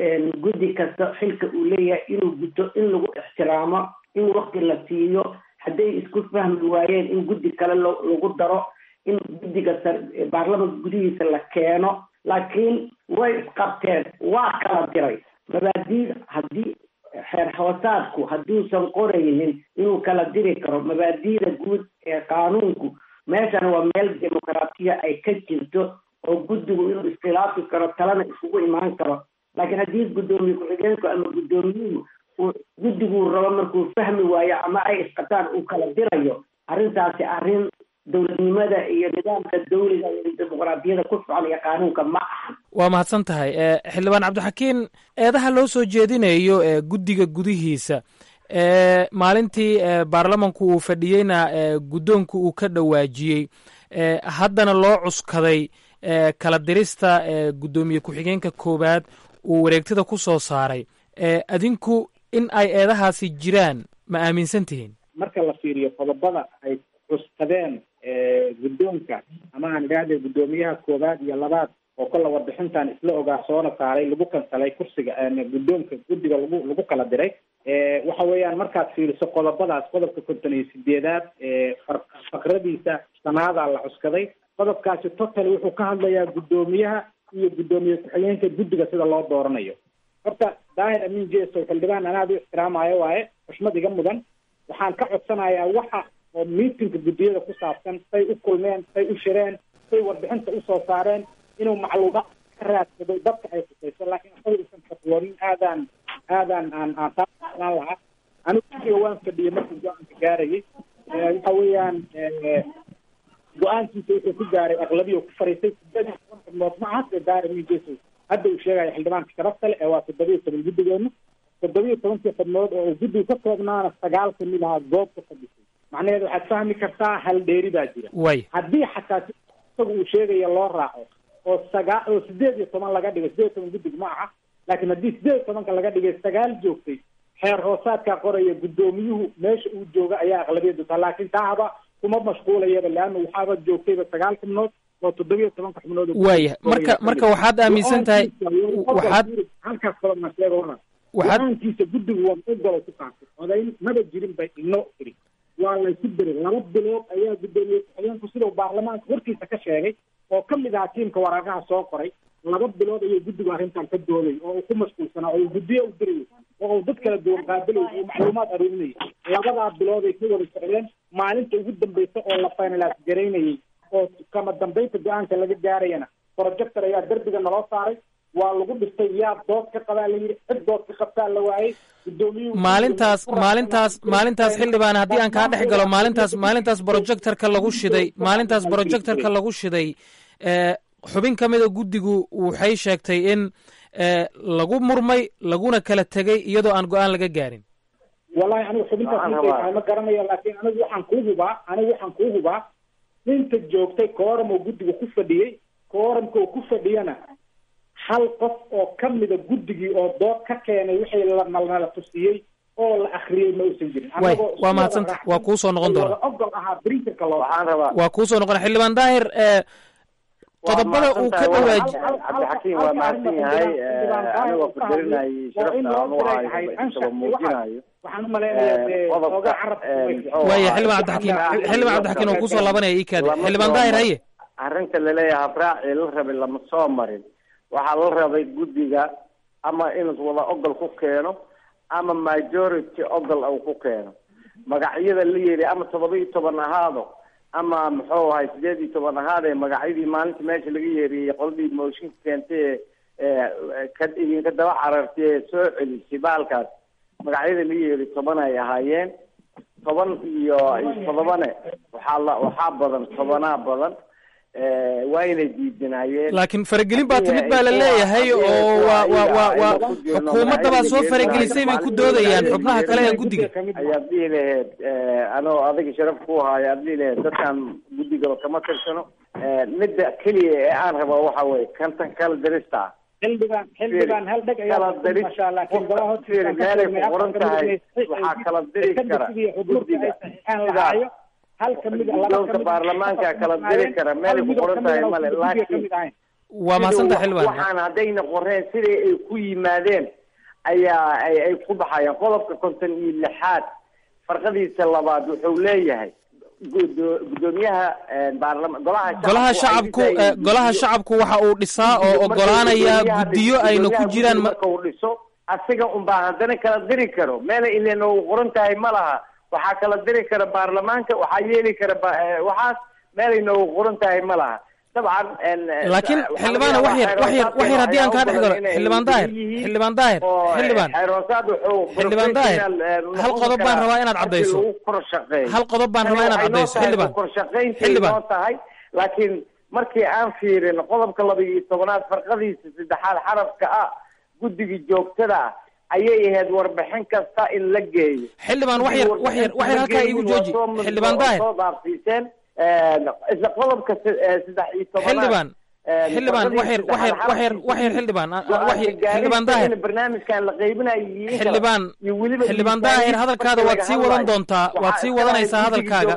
guddi kasta xilka uu leeyahay inuu guto in lagu ixtiraamo in wakti la siiyo hadday isku fahmi waayeen in guddi kale lo- lagu daro in guddiga sar- baarlamanka gudihiisa la keeno laakiin way isqabteen waa kala diray mabaadiida haddii xeer hoosaadku hadduusan qoraynin inuu kala diri karo mabaadiida guud ee qaanuunku meeshan waa meel dimuqraatiya ay ka jirto oo guddigu inuu iskhilaafi karo talana isugu imaan karo laakiin haddii guddoomiye ku-xigeenku ama guddoomiyuhu uu guddiguu rabo markuu fahmi waayo ama ay isqataan uu kala dirayo arrintaasi arrin dowladnimada iyo nidaamka dawliga iyo dimuqraadiyada ku socon iyo qaanuunka ma ahan waa mahadsan tahay xildhibaan cabdixakiin eedaha loo soo jeedinayo ee guddiga gudihiisa ee maalintii ee baarlamanku uu fadhiyeyna ee guddoonku uu ka dhawaajiyey ee haddana loo cuskaday ee kala dirista ee guddoomiye ku-xigeenka koowaad uu wareegtada ku soo saaray ee adinku in ay eedahaasi jiraan ma aaminsan tihiin marka la fiiriyo qodobada ay cuskadeen guddoonka ama aan idhaahde guddoomiyaha koowaad iyo labaad oo kolla warbixintan isla ogaa soona saaray lagu kansalay kursiga guddoonka guddiga lagu lagu kala diray waxa weeyaan markaad fiiriso qodobadaas qodobka konton iyo sideedaad far- fakradiisa sanaadaa la cuskaday qodobkaasi total wuxuu ka hadlayaa guddoomiyaha iyo guddoomiye ku-xigeenka guddiga sida loo dooranayo horta daahir amin jeso xildhibaan anaad u ixtiraamayo waaye xushmad iga mudan waxaan ka codsanayaa waxa oo miitinka guddiyada ku saabsan say u kulmeen say u shireen say warbixinta usoo saareen inuu macluumaad ka raadsado dadka ay khusayso laakiin asaga uusan fatwoonin aadaan aadaan aan aan taaslaan lahaa anigu guddiga waan fadhiyay markii go-aanka gaarayay waxa weeyaan go-aankiisa wuxuu ku gaaray aqlabiya ku fariistay sideed iyo toban xubnood macaas ee daarimin jeso hadda uu sheegaya xildhibaanka sharafta leh ee waa toddobiyo toban guddigeena toddobiyo tobankii xubnood oo uu guddigu ka koobnaana sagaal kamid ahaa goobka fadhisay macnaheedu waxaad fahmi kartaa hal dheeri baa jira way haddii xataa si isagu uu sheegaya loo raaco oo sagaa oo sideed iyo toban laga dhigay sideed iyo toban guddig ma aha laakiin haddii sideed iyo tobanka laga dhigay sagaal joogtay xeer hoosaadkaa qoraya guddoomiyuhu meesha uu jooga ayaa aqlabiyadu taha laakiin taahaba kuma mashquulayaba leanna waxaaba joogtayba sagaal xubnood oo toddobiyo tobanka xubnood oo waaya marka marka waxaad aaminsan tahay waxaad halkaas kale ma sheega wana waxaad go-aankiisa guddigu waa ogolo ku qaatay odayn maba jirin bay inoo iri waa laysu diray laba bilood ayaa guddoomiye ku-xigeenku sidau baarlamaanka hortiisa ka sheegay oo ka mid ahaa tiimka waraaqaha soo qoray laba bilood ayuu guddigu arrintan ka dooday oo uu ku mashquulsanaa oo uu guddiyo u dirayay oo uu dad kala duwan qaabilayay oo macluumaad aruurinayay labadaa bilood ay ka wada socdeen maalinta ugu dambaysa oo la finalaas garaynayay oo kama dambaynta go-aanka laga gaarayana projector ayaa derbiga naloo saaray waa lagu dhistay yaa dood ka qabaa la yidhi cid dood ka qabtaa la waayey gudoomiyuhu maalintaas maalintaas maalintaas xildhibaan haddii aan kaa dhex galo maalintaas maalintaas projectorka lagu shiday maalintaas projectorka lagu shiday xubin ka mida guddigu waxay sheegtay in lagu murmay laguna kala tegay iyadoo aan go-aan laga gaarin wallahi anigu xubintaas intay tahay ma garanayo laakiin anigu waxaan kuu hubaa anigu waxaan kuu hubaa inta joogtay kooram oo guddiga ku fadhiyey kooramka oo ku fadhiyana hal qof oo ka mida guddigii oo dood ka keenay wixii lanala tusiyey oo la akriyey ma uusan jirin way waa mahadsanta waa kuu soo noqon doona ogol ahaa printerka loo waxaan rabaa waa kuu soo noqon xildhibaan daahir qodobada uu ka dhawaaji cabdixakiim waa mahadsan yahay anigoo kudarinayay sharafta aan u hayo isaba muujinayo waxaan umaleynaya qodobka waaya xildhibaan cabdixakiim xildhibaan cabdixakiim oo kusoo laabanaya ii kaadi xildhibaan daahir haye arrinta laleeyahay habraacii la rabay lama soo marin waxaa la rabay guddiga ama inuu wada ogol ku keeno ama majority ogol uu ku keeno magacyada la yidhi ama todoba iyo toban ahaado ama muxuu ahay sideed iyo toban ahaadee magacyadii maalinta meesha laga yeeriyey qoladii mooshinka keentay ee ka idinka daba carartay ee soo celisay baalkaas magacyada la yeeri toban ay ahaayeen toban iyo todobane waxaa la waxaa badan tobanaa badan waa inay diidinaayeen laakiin faragelin baa timid baa la leeyahay oo waa waa waa waa xukuumadda baa soo faragelisay bay ku doodayaan xubnaha kale ee guddiga ayaad dhihi laheyd anoo adiga sharaf ku haayo aad dhihi laheyd dadkan guddigaba kama tirsano midda keliya ee aan raba waxa weye kantan kala dirista ah xildhibaan xildhibaan hal dheg ayaa kala diris masha laakiin golaha fiiri meelay ku qoran tahay waxaa kala diri kara guddiga lahaayo hal kamid guddoonka baarlamaanka kala diri kara meelay ku qoran tahay male laakiin waa mahadsanta xildhibaan waxaan haddayna qoreen sidai ay ku yimaadeen ayaa ay ay ku baxayaan qodobka konton iyo lixaad farqadiisa labaad wuxuu leeyahay gudoomiyaha baarlama golaha golaha shacabku golaha shacabku waxa uu dhisaa oo ogolaanaya guddiyo ayna ku jiraan marka uu dhiso asiga unbaa haddana kala diri karo meela ilen u qoran tahay ma laha waxaa kala diri kara baarlamaanka waxaa yeeli kara waxaas meelay noogu qoran tahay ma laha dabcan laakiin xildhibaana wax yar wax yar wax yar haddii aan kaa dhex galo xildhibaan daahir xildhibaan daahir xildhibaan xildhibaan daahir hal qodob baan rabaa inaad caddayso hal qodob baan rabaa inaad caddayso xildhibaan xildhibaan tahay laakiin markii aan fiirin qodobka laba iyo tobanaad farqadiisa saddexaad xarafka ah guddiga joogtada ah ayay ahayd warbixin kasta in la geeyo xildhibaan wax yar wax yar wax yar halkaa iigu jooji xildhibaan daahir soo dhaafsiiseen isla qodobka saddex iyo tobanaad xildhibaan xildhibaan wax yar wax yar wax yar wax yar xildhibaan wax yar xildhibaan daahir barnaamijkan la qaybinayo xildhibaan xildhibaan daahir hadalkaada waad sii wadan doontaa waad sii wadanaysaa hadalkaaga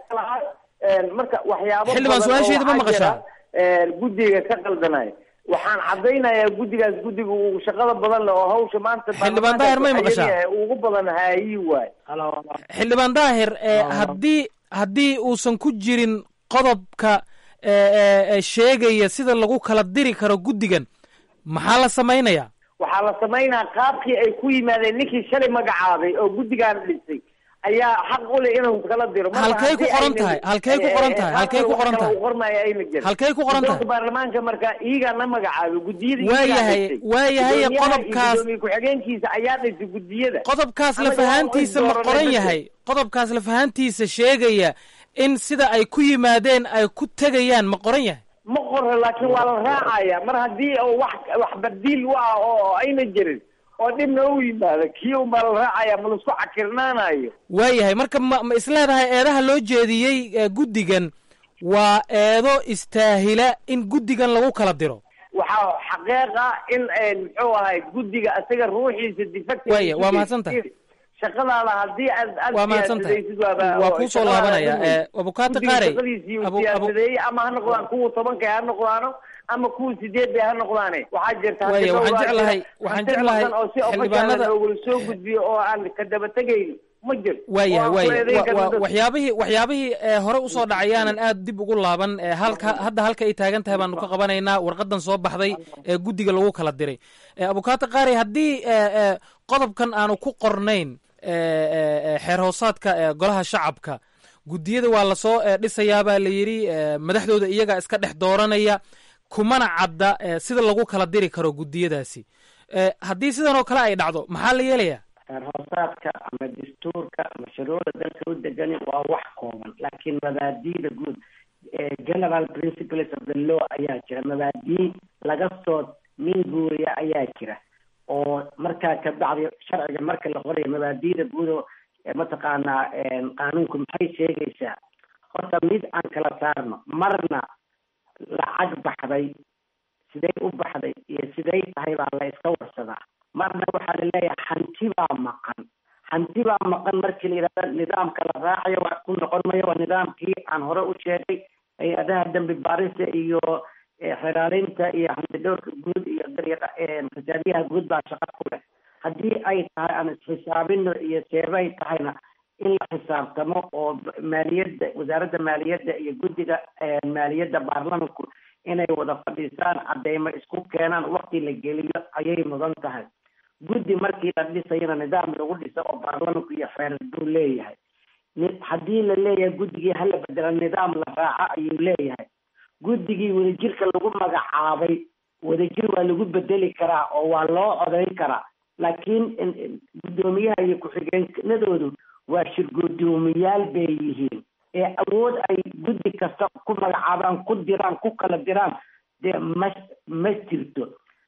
marka waxyaabo xildhibaan su-aashayda ma maqashaa guddiga ka qaldanay waxaan caddaynayaa guddigaas guddiga uu shaqada badan leh oo hawsha maanta xildhibaan daahir may maqashaa ugu badan haayi waay xildhibaan daahir haddii haddii uusan ku jirin qodobka sheegaya sida lagu kala diri karo guddigan maxaa la samaynayaa waxaa la samaynaa qaabkii ay ku yimaadeen ninkii shalay magacaabay oo guddigaan dhisay ayaa xaq u leh inuu kala diro Marka halkay ku haddii qoran aynan- tahay halkay ku qoran tahay halkay ku wax qoran kale tahay uu qormaayo ayna jirin. halkay ku qoran tahay Guddoonka baarlamaanka marka iyagaa la magacaabay gudiyada iyagaa Waayahay- dhisay. waayahay Guddoomiyaha iyo qodobkaas- guddoomiye ku-xigeenkiisa ayaa dhisay gudiyada qodobkaas Anaga lafahaantiisa waan ma dooranay qoran dadka. yahay qodobkaas lafahaantiisa sheegaya in sida ay ku yimaadeen ay ku tegayaan ma qoran yahay ma qoro laakiin waa la raacaya mar haddii oo wax wax badiil u ah oo ayna jirin oo dhibna u yimaado kii un baa la raacaya ma laisku cakirnaanayo waayahay marka ma ma isleedahay eedaha loo jeediyey ee guddigan waa eedo istaahila in guddigan lagu kala diro waxaa xaqeeq ah in eh, muxuu ahay guddiga isaga ruuxiisa defective Waaya, waa mahadsantahay. shaqadaada haddii aad aad waa mahadsantahay siyaasadaysid waaba- waa kuu soo shaqadaada laabanaya aad ee abukaata guddiga qaarey shaqadiisii uu Abu- Abu- siyaasadeeyey ama ha noqdaan kuwa tobanka ha noqdaano ama kuwa sideed bay ha noqdaane waxaa jirta hadda Waaya, waxaan dhowr baa jeclahay- jira. waxaan Hanti jeclahay maqan oo si xildhibaanada- official loogula soo gudbiyo oo aan ka daba tegayn ma jiro waayahay Oo aan ku waaya eedayn wa- karno wa- dadka. waxyaabihii waxyaabihii ee hore usoo dhacay yaanan aad dib ugu laaban ee halka hadda halka ay taagan tahay baanu ka qabanaynaa warqadan soo baxday ee guddiga lagu kala diray ee abukaata qaari haddii ee, ee, qodobkan aanu ku qornayn ee, ee, ee, xeer hoosaadka ee golaha shacabka guddiyada waa lasoo ee, dhisayaa baa la yidhi ee, madaxdooda iyaga iska dhex dooranaya kumana cadda ee, sida lagu kala diri karo guddiyadaasi ee, haddii sidan oo kale ay dhacdo maxaa la yeelayaa xeer hoosaadka ama dastuurka ama shuruucda dalka u degani waa wax kooban laakiin mabaadi'da guud ee general principles of the law ayaa jira mabaadii laga soo minguuriya ayaa jira oo markaa ka bacdi sharciga marka la qorayo mabaadi'da guud oo ee mataqaanaa een, qaanuunku maxay sheegaysaa horta mid aan kala saarno marna lacag baxday siday u baxday iyo siday tahay baa la iska warsadaa marna waxaa la leeyahay hanti baa maqan hanti baa maqan markii la yidhahda nidaamka la raacayo wax ku noqon mayo waa nidaamkii aan hore u sheegay hay-adaha dambi baarista iyo eh, xiraarinta iyo hantidhowrka guud iyo dariiqa eh, xisaabiyaha guud baa shaqo ku leh haddii ay tahay aan isxisaabino iyo seebay tahayna in la xisaabtamo oo b- maaliyadda wasaaradda maaliyadda iyo guddiga eh, maaliyadda baarlamanku inay wada fadhiisaan cadeymo isku keenaan wakti la geliyo ayay mudan tahay guddi markii la dhisayana nidaam lagu dhiso oo baarlamanku iyo xeer buu leeyahay ni- haddii la leeyahay guddigii hala bedela nidaam la raaco ayuu leeyahay guddigii wadajirka lagu magacaabay wadajir waa lagu bedeli karaa oo waa loo codayn karaa laakiin in- in guddoomiyaha iyo ku-xigeenadoodu waa shirgudoomiyaal bay yihiin ee awood ay guddi kasta ku magacaabaan ku diraan ku kala diraan dee ma ma jirto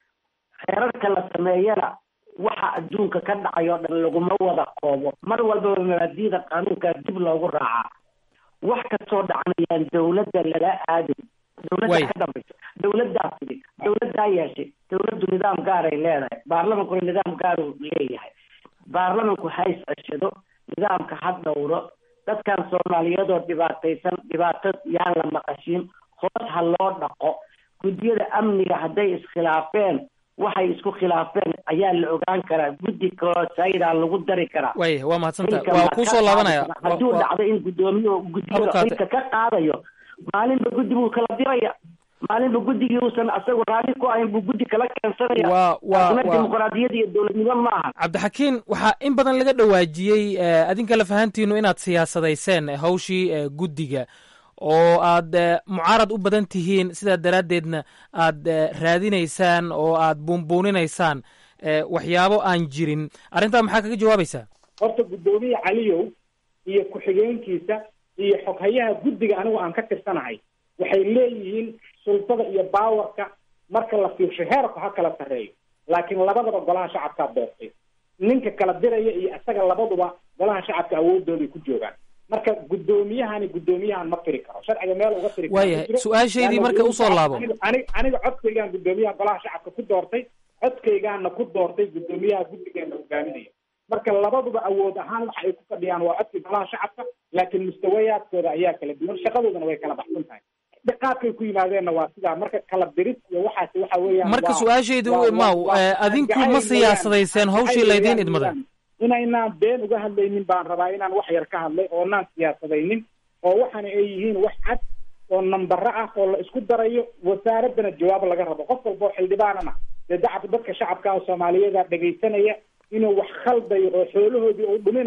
xeerarka la sameeyana waxa adduunka ka dhacay oo dhan laguma wada koobo mar walbaba mabaadi'da qaanuunka dib loogu raacaa wax kastoo dhacanayaan dawladda lala aadin dawladda Way. ka dambaysa dawladdaa fidi dawladdaa yeeshay dawladdu nidaam gaaray leedahay baarlamankuna nidaam gaaruu leeyahay baarlamanku ha is-ceshado nidaamka ha dhowro dadkan soomaaliyeedoo dhibaataysan dhibaato yaan la maqashin hoos ha loo dhaqo guddiyada amniga hadday iskhilaafeen waxay isku khilaafeen ayaa la ogaan karaa guddi kaloo saydaa lagu dari karaa waaya waa mahadsanta Xilka waa ma kuu ka soo laabanaya qaadi karaa. hadduu dhacdo in guddoomiye guddiyada Abukaate. xilka ka qaadayo maalinba guddi buu kala diraya maalinba guddigii uusan asagu raalli ku ahayn buu guddi kala keensanaya Waa- waa- taasna waa- dimuqraadiyad iyo dowladnimo maaha cabdixakiin waxaa in badan laga dhawaajiyey eh, adinka lafahantiinu inaad siyaasadayseen eh, hawshii eh, guddiga oo aad eh, mucaarad u badan tihiin sidaa daraaddeedna aad eh, raadinaysaan oo aad buunbuuninaysaan eh, waxyaabo aan jirin arrintaa maxaa kaga jawaabaysaa horta guddoomiye caliyow iyo ku-xigeenkiisa iyo xoghayaha guddiga anigu aan ka tirsanahay waxay leeyihiin sultada iyo baawarka marka la fiirsho heerku ha kala sarreeyo laakiin labadaba golaha shacabkaa doortay ninka kala diraya iyo isaga labaduba golaha shacabka awoodooday ku joogaan marka guddoomiyahani guddoomiyahan ma tiri karo sharciga meel uga tiri karo ma Waayahay, jiro. su-aashaydii Laanna marka usoo laabo. aniga- aniga aniga codkaygaan guddoomiyaha golaha shacabka ku doortay codkaygaana ku doortay guddoomiyaha guddigeena hogaaminaya marka labaduba awood ahaan waxa ay ku fadhiyaan waa codkii golaha shacabka laakiin mustawayaadkooda ayaa kala duwan shaqadoodana way kala baxsan tahay qaabkay ku yimaadeenna waa sidaa marka kala diris iyo waxaasi waxa weeyaan marka waa- su-aashaydu waa- maw waa- eh, adinku jacayl ma weeyaan. siyaasadayseen hawshii Jacayl laydiin weeyaan idmaday weeyaan. inaynaan been uga hadlaynin baan rabaa inaan wax yar ka hadlay oo naan siyaasadaynin oo waxaana ay yihiin wax cad oo nambaro ah oo la isku darayo wasaaraddana jawaab laga rabo qof walba oo xildhibaanana dee dacab dadka shacabka oo soomaaliyeeda dhegaysanaya inuu wax khaldayo oo xoolahoodii uu dhuminayo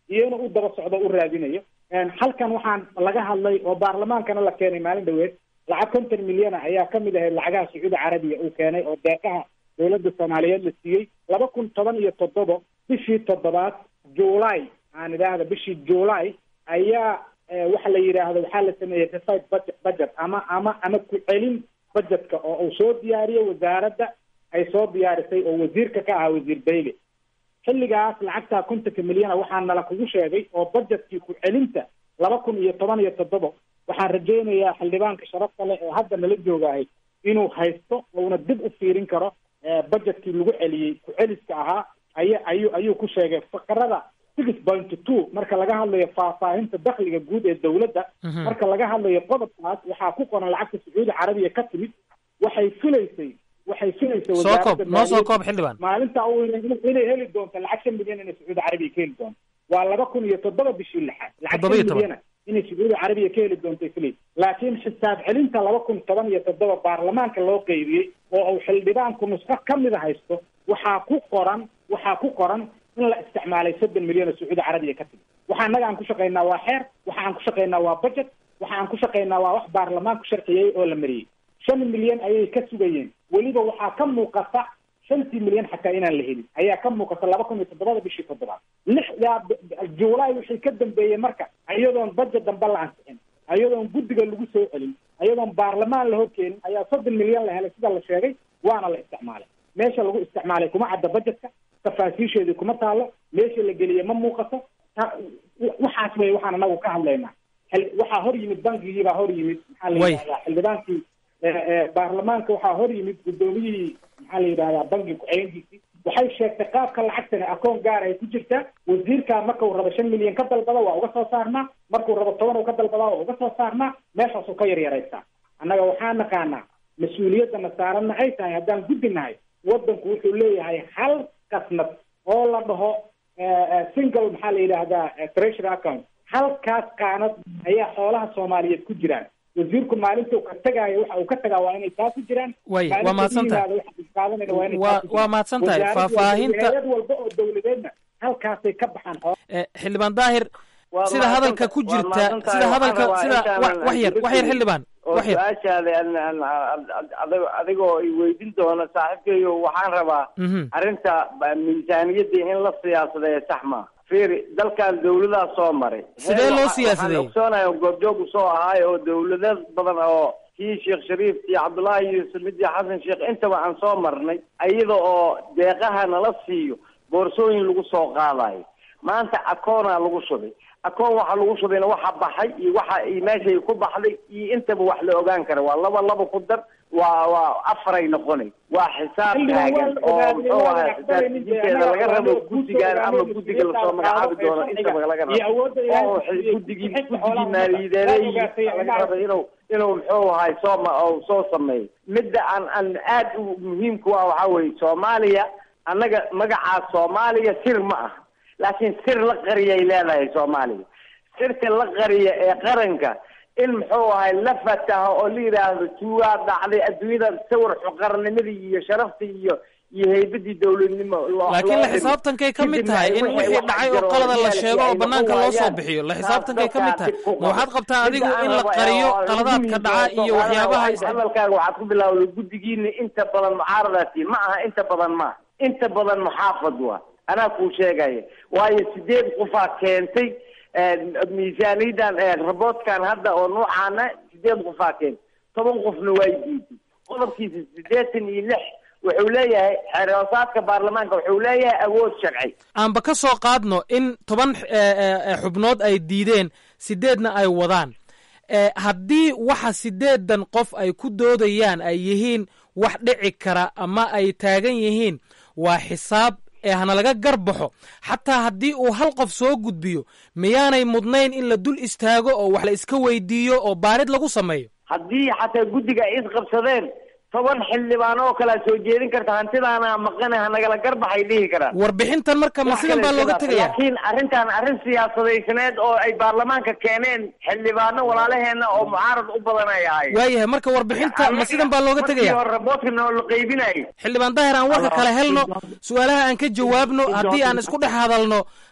iyo inuu u daba socdo u raadinayo halkan waxaan laga hadlay oo baarlamaankana la keenay maalin dhaweed lacag konton milyana ayaa kamid ahayd lacagaha sacuudi carabiya uu keenay oo deeqaha dowladda soomaaliyeed la siiyey laba kun toban iyo toddoba bishii toddobaad july aan idhaahda bishii july ayaa waxa la yidhaahdo waxaa la sameeyey refied budget budget ama ama ama ku-celin budgetka oo uu soo diyaariyey wasaaradda ay soo diyaarisay oo wasiirka ka ahaa wasiir bayle xilligaas lacagtaa kontonka milyana waxaa nala kugu sheegay oo budgetkii ku-celinta laba kun iyo toban iyo toddoba waxaan rajaynayaa xildhibaanka sharafta leh ee hadda nala joogahay inuu haysto uuna dib u fiirin karo budgetkii lagu celiyey ku-celiska ahaa aya ayuu ayuu ku sheegay faqarada six point two marka laga hadlayo faahfaahinta dakhliga guud ee dowladda marka laga hadlayo qodobkaas waxaa ku qoran lacagta sacuudi carabiya ka timid waxay filaysay waxay filaysay soo koob noo soo koob xildhibaan maalinta u inay heli doonto lacag shan milyan inay sacuudi carabiya ka heli doonto waa laba kun iyo toddoba bishii lixaad lacag Toddoba iyo shan toban. milyana inay sacuudi carabiya ka heli doonto filaysay laakiin xisaab celinta laba kun toban iyo toddoba baarlamaanka loo qeybiyey oo uu xildhibaanku nusqo kamida haysto waxaa ku qoran waxaa ku qoran in la isticmaalay soddon milyan oo sacuudi carabiya ka timid waxa annaga aan ku shaqaynaa waa xeer waxa aan ku shaqaynaa waa budget waxa aan ku shaqaynaa waa wax baarlamaanku sharciyey oo la mariyey shan milyan ayay ka sugayeen weliba waxaa ka muuqata shantii milyan xataa inaan la helin ayaa ka muuqata laba kun iyo toddobada bishii toddobaad lixdaa juulaay wixii ka dambeeyey marka iyadoon budget dambe la ansixin iyadoon guddiga lagu soo celin iyadoon baarlamaan la horkeenin ayaa soddon milyan la helay sida la sheegay waana la isticmaalay meesha lagu isticmaalay kuma cadda budgetka tafaasiisheedii kuma taalo meesha la geliyey ma muuqato ta- waxaas wey waxaan anagu ka hadlaynaa Xil- waxaa hor yimid bankigii baa hor yimid maxaa la Way. yidhahdaa xildhibaankii eh, eh, baarlamaanka waxaa hor yimid guddoomiyihii maxaa la yidhahdaa bankiga ku-xigeenkiisii waxay sheegtay qaabka lacagtani akoon gaar ay ku jirtaa wasiirkaa marka uu rabo shan milyan ka dalbada waa uga soo saarnaa markuu rabo toban uu ka dalbadaa waa uga soo saarnaa meeshaasuu ka yaryaraysaa annaga waxaa naqaanaa mas-uuliyaddana saaranna ay tahay haddaan guddi nahay waddanku wuxuu leeyahay hal kasnad oo la dhaho eh, eh, single maxaa la yidhaahdaa eh, treasury account halkaas qaanad ayaa xoolaha soomaaliyeed ku jiraan wasiirku maalintuu ka tegaayo waxa uu ka tagaa waa inay taa ku jiraan Way, waa Maalinta mahadsantahay. yimaado waxa uu qaadanaya waa inay Waa- taa ku jiraan. waa mahadsantahay. Wasaarad walba, Faahfaahinta- hay'ad walba oo dowladeedna halkaasay ka baxaan xoolaha Eh, xildhibaan daahir Waa sida hadalka ku waa jirta mahadsantahay. sida hadalka Waxaan sida rabaa wax intaan wax yar wax yar xildhibaan oo wax yar su-aashaada aan- aan- aan- adigo- adigoo i weydiin doono saaxiibkayo waxaan rabaa Mhm. arrinta ba- miisaaniyadda in la siyaasadeeyo sax ma fiiri dalkan dawladaa soo maray Sidee Heer loo waxa- siyaasadeeyey? waxaan ogsoonahay oo goobjoog usoo ahaay oo dawlado badan oo kii sheekh shariif iyo cabdullaahi yuusuf mid iyo xasan sheekh intaba aan soo marnay iyada oo deeqaha nala siiyo boorsooyin lagu soo qaadayo maanta akoonaa lagu shubay akoon waxa lagu shubayna waxa baxay iyo waxa iyo meeshay ku baxday iyo intaba wax la ogaan kara waa laba laba ku dar waa waa afaray noqonay waa xisaab Xildhibaan waa taagan la oo ogaaday, muxuu waa la ahaa aqbalay nin xisaabtijiinteeda annaga laga rabo waa loo guddigan ama guud guddiga lasoo soo magacaabi qaado doono ee intaba laga iyo rabo awoodda ilaahay oo siiyey guddigii bixinta guddigii xoolaha maaliyadeeday waa ogaatay laga annaga rabo inuu inuu muxuu ahay soo ma oo soo sameeyo midda aan aan aad u muhiimku ah waxaa weeye soomaaliya annaga magacaas soomaaliya sir ma ah laakiin sir la qariyay leedahay soomaaliya sirta la qariya ee qaranka in muxuu ahay la fataho oo la yidhaahdo tuugaa dhacday adduunyada sawir xuqarnimadii iyo sharaftii iyo iyo heybadii dowladnimo loo- laakiin loo la dhimo. xisaabtankay ka mid Kadibna tahay in wixii wixii wax dhacay oo jiro qalada la reality sheego oo ay banaanka noqon loo soo waayaan. bixiyo la Taas xisaabtankay ka mid tahay dadkaa dib ku ma waxaad qabtaa qabo. adigu Midda in aan la rabo ee qariyo oo qaladaadka guddigiisa dhaca iyo soo waxyaabaha qaadana, hadalkaaga waxaad ku bilaawday guddigiina inta badan mucaaradaasi ma aha inta badan ma aha. inta badan muxaafad waa anaa kuu sheegaya waayo sideed qofaa keentay eh, miisaaniyadan eh, raboodkan hadda oo nuucaana sideed qofaa keentay toban qofna waa diiday qodobkiisa sideetan iyo lix wuxuu leeyahay xeeroosaadka baarlamaanka wuxuu leeyahay awood sharci aanba ka soo qaadno in toban eh, eh, eh, xubnood ay diideen sideedna ay wadaan Eh, haddii waxa sideedan qof ay ku doodayaan ay yihiin wax dhici kara ama ay taagan yihiin waa xisaab ee hana laga garbaxo xataa haddii uu hal qof soo gudbiyo miyaanay mudnayn in la dul istaago oo wax la iska weydiiyo oo baarid lagu sameeyo haddii xataa guddiga ay isqabsadeen toban xildhibaan oo kalea soo jeedin karta hantidaana maqane hanagala garbaxay dhihi karaan warbixintan marka ma sidan baa looga tegaya laakiin arrintan arrin siyaasadaysaneed oo ay baarlamaanka keeneen xildhibaano walaalaheena oo mucaarad u badan ay ahaayeen waayahay marka warbixinta ma sidan baa looga tegaya markii hore raboodkana oo la qaybinayay xildhibaan daahir aan warka kale helno su-aalaha aan ka jawaabno haddii aan isku dhex hadalno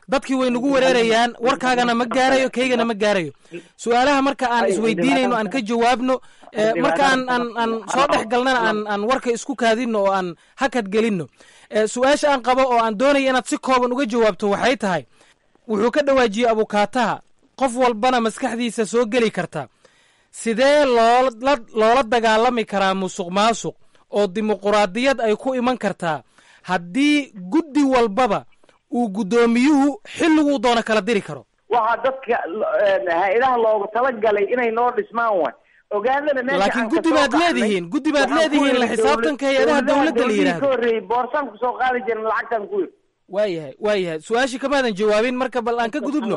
dadkii way nagu wereerayaan warkaagana ma gaarayo kaygana ma gaarayo su-aalaha marka aan isweydiinayno aan ka jawaabno marka aan aan aan soo dhex galnana aan aan warka isku kaadino oo aan hakad gelinno su-aasha aan qabo oo aan doonaya inaad si kooban uga jawaabto waxay tahay wuxuu ka dhawaajiyey abukaataha qof walbana maskaxdiisa soo geli karta sidee loola loola dagaalami karaa musuq maasuq oo dimuquraadiyad ay ku iman kartaa haddii guddi walbaba uu guddoomiyuhu xilliguu doono kala diri karo waxaa dadka hay-adaha loogu talagalay inay noo dhismaan way ogaadana meesha laakiin guddi baad leedihiin guddi baad leedihiin la xisaabtanka hay-adaha dowladda la yidhahdo ka horreeyey boorsaan kusoo qaadi jirin lacagtan ku yiri waayahay waayahay su-aashii kamaadan jawaabin marka bal aan ka gudubno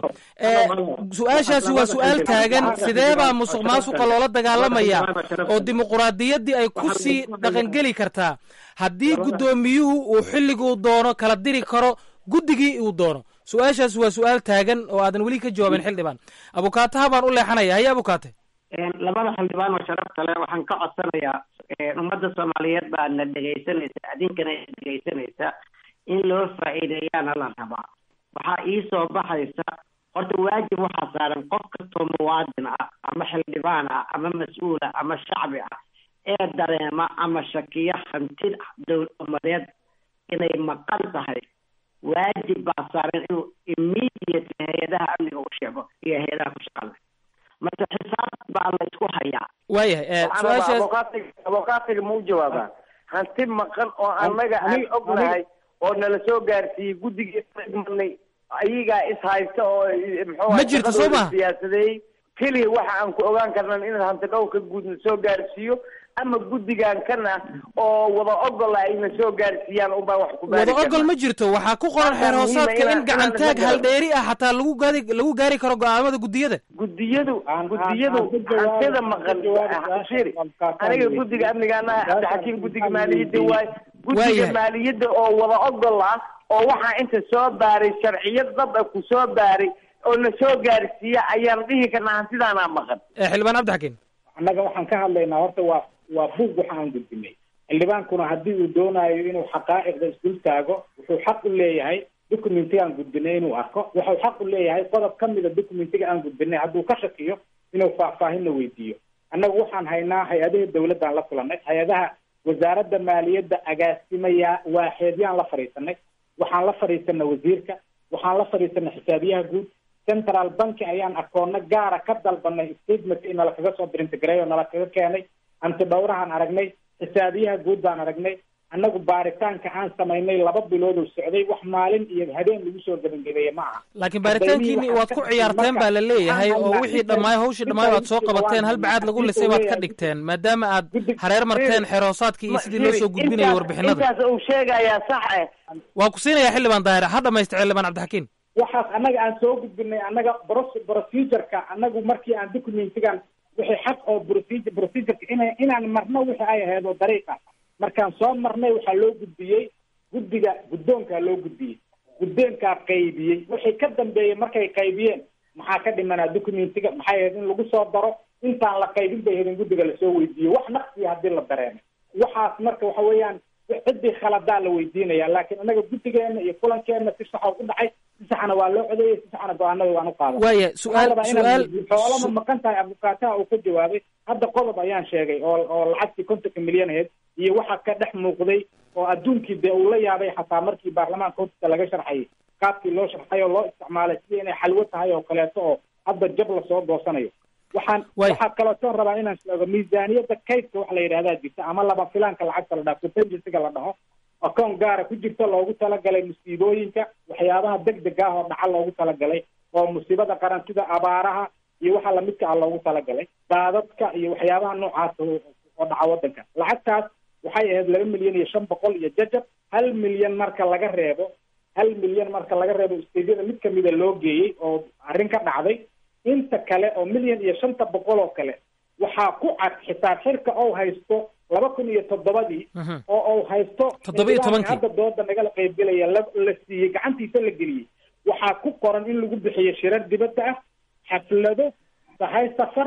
su-aashaasi waa su-aal taagan sidee baa musuq maasuqa loola dagaalamaya oo dimuquraadiyaddii ay ku sii dhaqangeli kartaa haddii guddoomiyuhu uu xilliguu doono kala diri karo guddigii uu doono su-aashaasi waa su-aal taagan oo aadan weli ka jawaabin xildhibaan abukaataha baan u leexanaya haye abukaate labada xildhibaan oo sharafta leh waxaan ka codsanayaa ummadda soomaaliyeed baa na dhegaysanaysa adinkana dhegaysanaysa in loo faa'iideeyaana la rabaa waxaa ii soo baxaysa horta waajib waxaa saaran qof kastoo muwaadin ah ama xildhibaan ah ama mas-uul ah ama shacbi ah ee dareema ama shakiya hantid dowlad umadeed inay maqan tahay waajib baa saaran inuu immediate hay-adaha amniga u sheego iyo hay-adaha ku shaqale marka xisaab baa la isku hayaa waayahay su-aashaas abokaatiga ma u jawaabaa hanti maqan oo annaga aan ognahay oo nala soo gaarsiiyey guddigii marnay ayagaa is haysta oo Ma jirto soo maha? siyaasadeeyey keliya waxa aan ku ogaan karnan in hanti dhowrka guud na soo gaarsiiyo ama guddigan kana oo wada ogola ay na soo gaarsiiyaan unbaa wax ku baari wada ogol ma jirto waxaa ku qoran xeer hoosaadka in gacantaag haldheeri ah xataa lagu gaari lagu gaari karo go-aamada guddiyada guddiyadu guddiyadu hantida maqan shiri aniga guddiga amnigaana cabdixakiim guddiga maaliyadda waay guddiga Waayahay. maaliyadda oo wada ogol ah oo waxaa inta soo baaray sharciyad dad ah ku soo baaray oo na soo gaarsiiya ayaan dhihi karnaa hantidaanaa maqan Eh, xildhibaan cabdixakiin annaga waxaan ka hadlaynaa horta waa waa buug waxa aan gudbinay xildhibaankuna haddii uu doonayo inuu xaqaa'iqda isdul taago wuxuu xaq u leeyahay documentiga aan gudbinay inuu arko wuxuu xaq u leeyahay qodob ka mida documentiga aan gudbinay hadduu ka shakiyo inuu faahfaahinna weydiiyo annagu waxaan haynaa hay-adaha dowladdan la kulanay hay-adaha wasaaradda maaliyadda agaasimaya waaxeedyaan la fadhiisanay waxaan la fadhiisanay wasiirka waxaan la fadhiisanay xisaabiyaha guud central banki ayaan akoono gaara ka dalbanay statement in nala kaga soo brintigareey oo nala kaga keenay anti dhowrahaan aragnay xisaabiyaha guud baan aragnay annagu baaritaanka aan samaynay laba bilood oo socday wax maalin iyo habeen lagu soo gebangebeeye ma aha laakiin baaritaankiini waad ku ciyaarteen baa la leeyahay oo wixii dhammaay hawshii dhammaay waad soo qabateen hal bacaad lagu lisay baad ka dhigteen maadaama aad hareer marteen xeer hoosaadkii iyo sidii loo soo gudbinayay warbixinada intaas uu sheegayaa sax eh waa ku siinayaa xildhibaan daahir ha dhamaystay xildhibaan cabdixakiin waxaas annaga aan soo gudbinay annaga bro- procedureka annagu markii aan documentigan wixii xaq oo procedure procedureka ina inaan marno wixii ay ahayd oo dariiq ah markaan soo marnay waxaa loo gudbiyey guddiga guddoonkaa loo gudbiyey guddoonkaa qaybiyey wixii ka dambeeyey markay qaybiyeen maxaa ka dhimanaa documentiga maxay ahayd in lagu soo daro intaan la qaybin bay ahayd in guddiga lasoo weydiiyo wax naqsiya haddii la dareemay waxaas marka waxa weeyaan ciddii khaladaa la weydiinaya laakiin annaga guddigeena iyo kulankeena si saxa u dhacay si saxna waa loo codeeyey si saxna go-aanada waan u qaaday Waaya, su'aal- su'aal- xoolama maqan tahay abukaataha uu ka jawaabay hadda qodob ayaan sheegay oo oo lacagtii kontonka milyan ahayd iyo waxa ka dhex muuqday oo adduunkii dee uu la yaabay xataa markii baarlamaanka hortiisa laga sharxayay qaabkii loo sharxay oo loo isticmaalay sidii inay xalwo tahay oo kaleeto oo hadda jab lasoo goosanayo waxaan waxaa kalooto rabaa inaan sheego miisaaniyadda kaydka waxa la yidhahdaa jirta ama laba filaanka lacagta la dhaho contingencyga la dhaho akoon gaara ku jirta loogu talagalay musiibooyinka waxyaabaha degdeg ah oo dhaca loogu talagalay oo musiibada qaran sida abaaraha iyo waxa lamidka ah loogu talagalay daadadka iyo waxyaabaha noocaas oo oo dhaca wadanka lacagtaas waxay ahayd laba milyan iyo shan boqol iyo jajab hal milyan marka laga reebo hal milyan marka laga reebo isteydyada mid kamida loo geeyey oo arrin ka dhacday inta kale oo milyan iyo shanta boqol oo kale waxaa ku cad xisaab xirka oo haysto laba kun iyo toddobadii oo uu haysto Toddoba iyo tobankii. hadda dooda nagala qaybgelaya la la siiyey gacantiisa la geliyey waxaa ku qoran in lagu bixiyo shirar dibadda ah xaflado sahay safar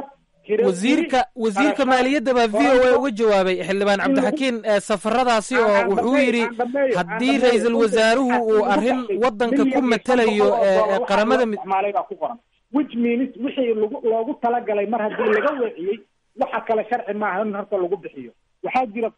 wasiirka wasiirka maaliyadda baa v o a uga jawaabay xildhibaan cabdixakiin safaradaasi oo wuxuu yidhi haddii ra-iisul wasaaruhu uu arrin waddanka ku matelayo qaramada isticmaalay baa ku qoran which means wixii lagu loogu talagalay mar haddii laga weeciyey waxa kale sharci maaha in horta lagu bixiyo waxaa jira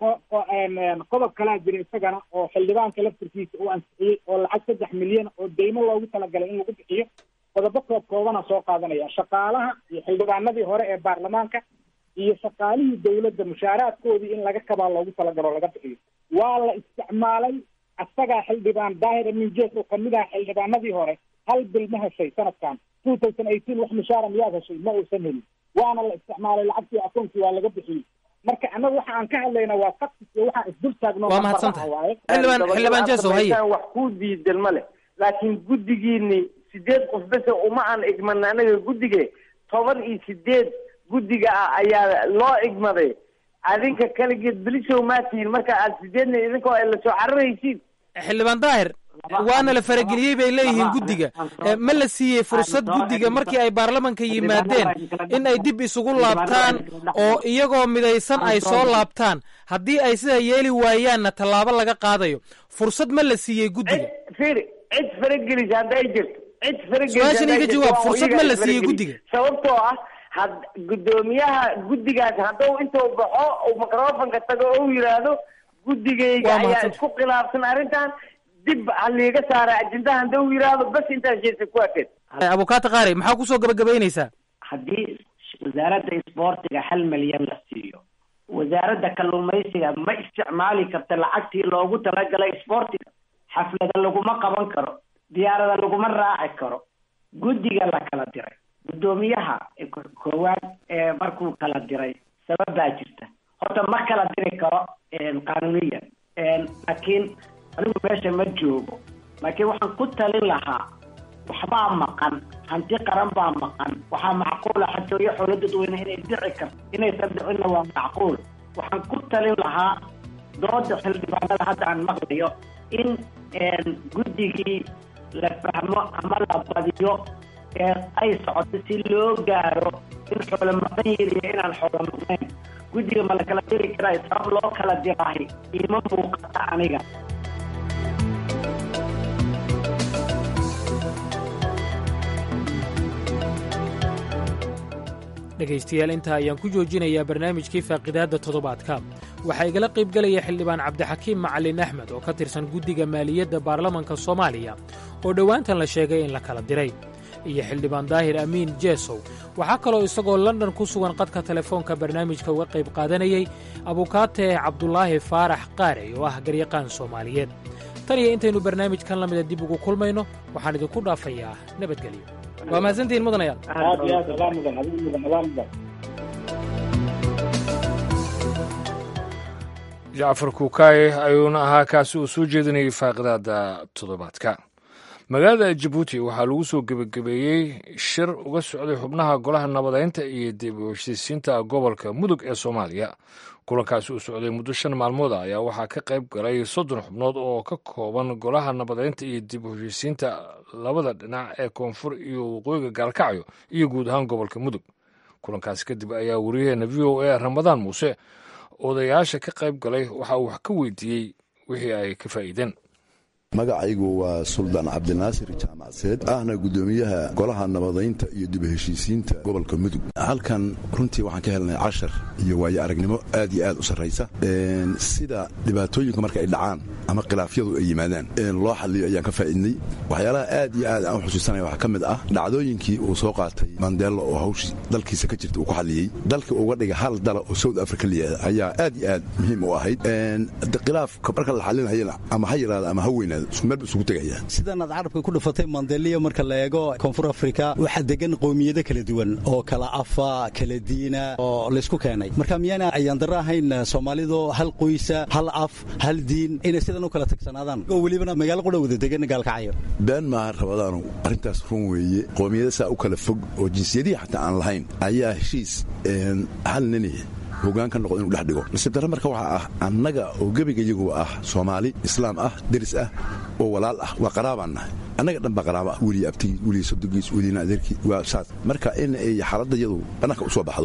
qodob kalaa jira isagana oo xildhibaanka laftirkiisa uu ansixiyey oo lacag saddex milyan oo deymo loogu talagalay in lagu bixiyo qodobo koob koobana soo qaadanaya shaqaalaha iyo xildhibaanadii hore ee baarlamaanka iyo shaqaalihii dawladda mushaaraadkoodii in laga kabaa loogu talagalo o laga bixiyo waa la isticmaalay asagaa xildhibaan daahir amin jees oo kamid aha xildhibaanadii hore hal bil ma heshay sanadkan two thousand eighteen wax mushaara miyaad heshay ma uusan helin waana la isticmaalay lacagtii akoonkii waa laga bixiyey marka annaga waxa aan ka hadlayna waa faktis iyo waxaan isdul taagno waa mahadsantahay xildhibaan xildhibaan jeesow haye wax ku diidan ma leh laakiin guddigiini sideed qof bese uma aan igman anaga guddige toban iyo sideed guddiga ah ayaa loo igmaday adinka kaligeed belisow maa tihiin marka aad sideedna idinkoo ay lasoo cararaysiin xildhibaan daahir waana la farageliyey bay leeyihiin guddiga ma la siiyey fursad guddiga markii ay baarlamanka yimaadeen in ay dib isugu laabtaan oo iyagoo midaysan ay soo laabtaan haddii ay sidaa yeeli waayaanna tallaabo laga qaadayo fursad ma la siiyey guddiga firi cid faragelisa hadda ay jirto cid su-aashan iga jawaab fursad ma la siiyey guddiga sababtoo ah had guddoomiyaha guddigaas hadduu intuu baxo uu microfonka tago oo u yidhaahdo guddigayga ayaa isku khilaafsan arrintan dib haliiga saara ajendaha hadda u yidhaahdo bas intaas jeesa ku akeed abukaata qaari maxaa kusoo gabagabaynaysaa haddii wasaaradda isboortiga hal milyan la siiyo wasaaradda kalluumaysiga ma isticmaali karta lacagtii loogu talagalay isboortiga xaflada laguma qaban karo diyaarada laguma raaci karo guddiga la kala diray guddoomiyaha koowaad ee markuu kala diray sabab baa jirta horta ma kala diri karo qaanuuniyan laakiin anigu meesha ma joogo laakiin waxaan ku talin lahaa waxbaa maqan hanti qaran baa maqan waxaa macquula xatooyo xoolo dadweyne inay dhici karto inaysan dhicinna waa macquul waxaan ku talin lahaa dooda xildhibaanada hadda aan maqlayo in guddigii la fahmo ama la badiyo ee ay socoto si loo gaaro in xoolo maqan yihin iyo inaan xoolo maqnayn guddiga ma la kala diri karaa sabab loo kala diraahi iima muuqata aniga dhegaystayaal intaa ayaan ku joojinayaa barnaamijkii faaqidaadda toddobaadka waxaa igala qaybgelaya xildhibaan cabdixakiim macalin axmed oo ka tirsan guddiga maaliyadda baarlamanka soomaaliya oo dhowaantan la sheegay in la kala diray iyo xildhibaan daahir amiin jeesow waxaa kaloo isagoo london ku sugan qadka telefoonka barnaamijka uga qayb qaadanayay abukaate cabdulaahi faarax qaarey oo ah garyaqaan soomaaliyeed tan iyo intaynu barnaamijkan la mida dib ugu kulmayno waxaan idinku dhaafayaa nabadgelyo waa mahadsantihiin mudanayaal aad iyo aad alaa mudan adigu mudan alaa mudan jacfar kuukaaye ayuuna ahaa kaasi uu soo jeedinayay faaqidaada toddobaadka magaalada jabuuti waxaa lagu soo gebagabeeyey shir uga socday xubnaha golaha nabadaynta iyo dib u heshiisiinta gobolka mudug ee soomaaliya kulankaasi uu socday muddo shan maalmood ah ayaa waxaa ka qayb galay soddon xubnood oo ka kooban golaha nabadaynta iyo dib u heshiisiinta labada dhinac ee koonfur iyo waqooyiga gaalkacyo iyo guud ahaan gobolka mudug kulankaasi kadib ayaa wariyaheena v o a ramadaan muuse odayaasha ka qayb galay waxa uu wax ka weydiiyey wixii ay ka faa'iideen magacaygu waa suldaan cabdinaasir jaamacseed ahna guddoomiyaha golaha nabadaynta iyo dib heshiisiinta gobolka mudug halkan runtii waxaan ka helnay cashar iyo waayo aragnimo aad iyo aad u sarraysa sida dhibaatooyinka marka ay dhacaan ama khilaafyadu ay yimaadaan loo xaliyo ayaan ka faa'iidnay waxyaalaha aad iyo aad aan u xusuusanaya waxaa ka mid ah dhacdooyinkii uu soo qaatay mandelo oo hawshii dalkiisa ka jirta uu ku xaliyey dalka uga dhiga hal dala oo south africa layihahda ayaa aad iyo aad muhiim u ahayd khilaafka marka la xalinayana ama ha yaraada ama ha weynaada sidan aad carabka ku dhufatay mandeliya marka la eego koonfur afrika waxaa degan qowmiyado kala duwan oo kala afa kala diina oo laysku keenay marka miyaana ayaandaro ahayn soomaalidu hal qoysa hal af hal diin inay sidan u kala tagsanaadaan oo welibana magaalo qudha wada degan gaalkacyo been maaha rabadaanu arrintaas run weeye qowmiyada saa u kala fog oo jinsiyadihii xataa aan lahayn ayaa heshiis hal nini hogaan ka noqdo inu dhex dhigo nasiib darre marka waxaa ah annaga oo gebiga iyaguba ah soomaali islaam ah deris ah oo walaal ah waa qaraabaan nahay annaga dhan baa qaraaba ah weliya abtigiis weliya sodogiis weliyana adeerkii waa saas marka in ay xaaladda iyadu bannaanka u soo baxdo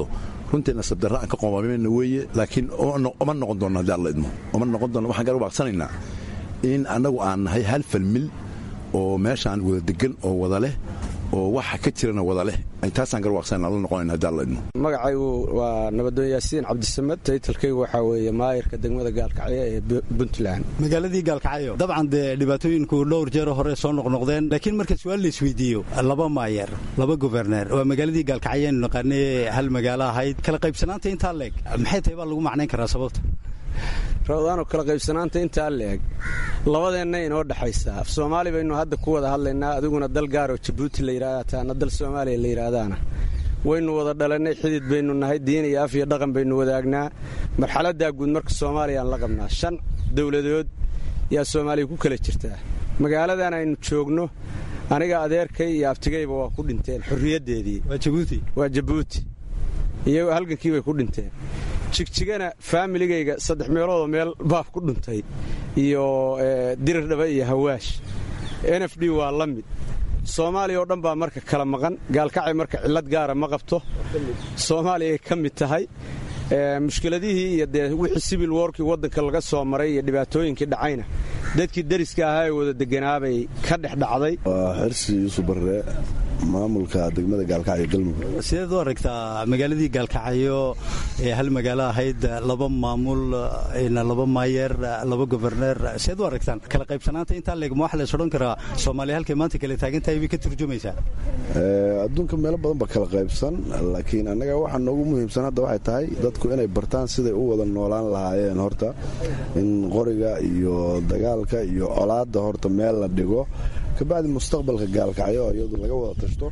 runtii nasab darra aan ka qoomameyna weeye laakiin uma noqon doonno haddii alla idmo uma noqon doonno waxaan gaar baaqsanaynaa in annagu aan nahay hal falmil oo meeshaan wada degan oo wada leh oo waxa ka jirana wada leh taasaan garwaaqsanna la noqonayna haddii alla idmo magacaygu waa nabadoon yaasiin cabdisamad taytalkaygu waxaa weeye maayirka degmada gaalkacyo ee puntland magaaladii gaalkacyo dabcan dee dhibaatooyinku dhowr jeero hore soo noqnoqdeen laakiin marka su-aal la isweydiiyo laba maayer laba guberneer waa magaaladii gaalkacyo aynu naqaanay hal magaalo ahayd kala qaybsanaanta intaa leeg maxay tahay baa lagu macnayn karaa sababta rawdaanoo kala qaybsanaanta intaa leeg labadeenna inoo dhexaysaa af soomaali baynu hadda ku wada hadlaynaa adiguna dal gaaroo jabuuti la yidhahda taana dal soomaaliya la yidhaahdaana waynu wada dhalannay xidid baynu nahay diin iyo af iyo dhaqan baynu wadaagnaa marxaladdaa guud marka soomaaliyaan la qabnaa shan dowladood yaa soomaaliya ku kala jirtaa magaaladan aynu joogno aniga adeerkay iyo abtigayba waa ku dhinteen xorriyaddeedii waa jabuuti iyagoo halgankii bay ku dhinteen jigjigana faamiligayga saddex meeloodoo meel baaf ku dhuntay iyo dirirdhaba iyo hawaash n f d waa la mid soomaaliya oo dhan baa marka kala maqan gaalkacay marka cillad gaara ma qabto soomaaliyay ka mid tahay mushkiladihii iyo dee wixii sibil workii waddanka laga soo maray iyo dhibaatooyinkii dhacayna dadkii dariska ahaa ee wada deganaabay ka dhex dhacday waa xirsi yuusuf barre maamulka degmada gaalkacyo galmudug sideed u aragtaa magaaladii gaalkacyo ee hal magaalo ahayd laba maamul laba maayer laba goberneer sideed u aragtaan kala qaybsanaanta intaa leeg ma waxa lays odhan karaa soomaaliya halkay maanta kale taagan tahay bay ka turjumaysaa adduunka meelo badan ba kala qaybsan laakiin annaga waxa noogu muhiimsan hadda waxay tahay dadku inay bartaan siday u wada noolaan lahaayeen horta in qoriga iyo dagaalka iyo colaadda horta meel la dhigo kabacdi mustaqbalka gaalkacyo iyadu laga wada tashto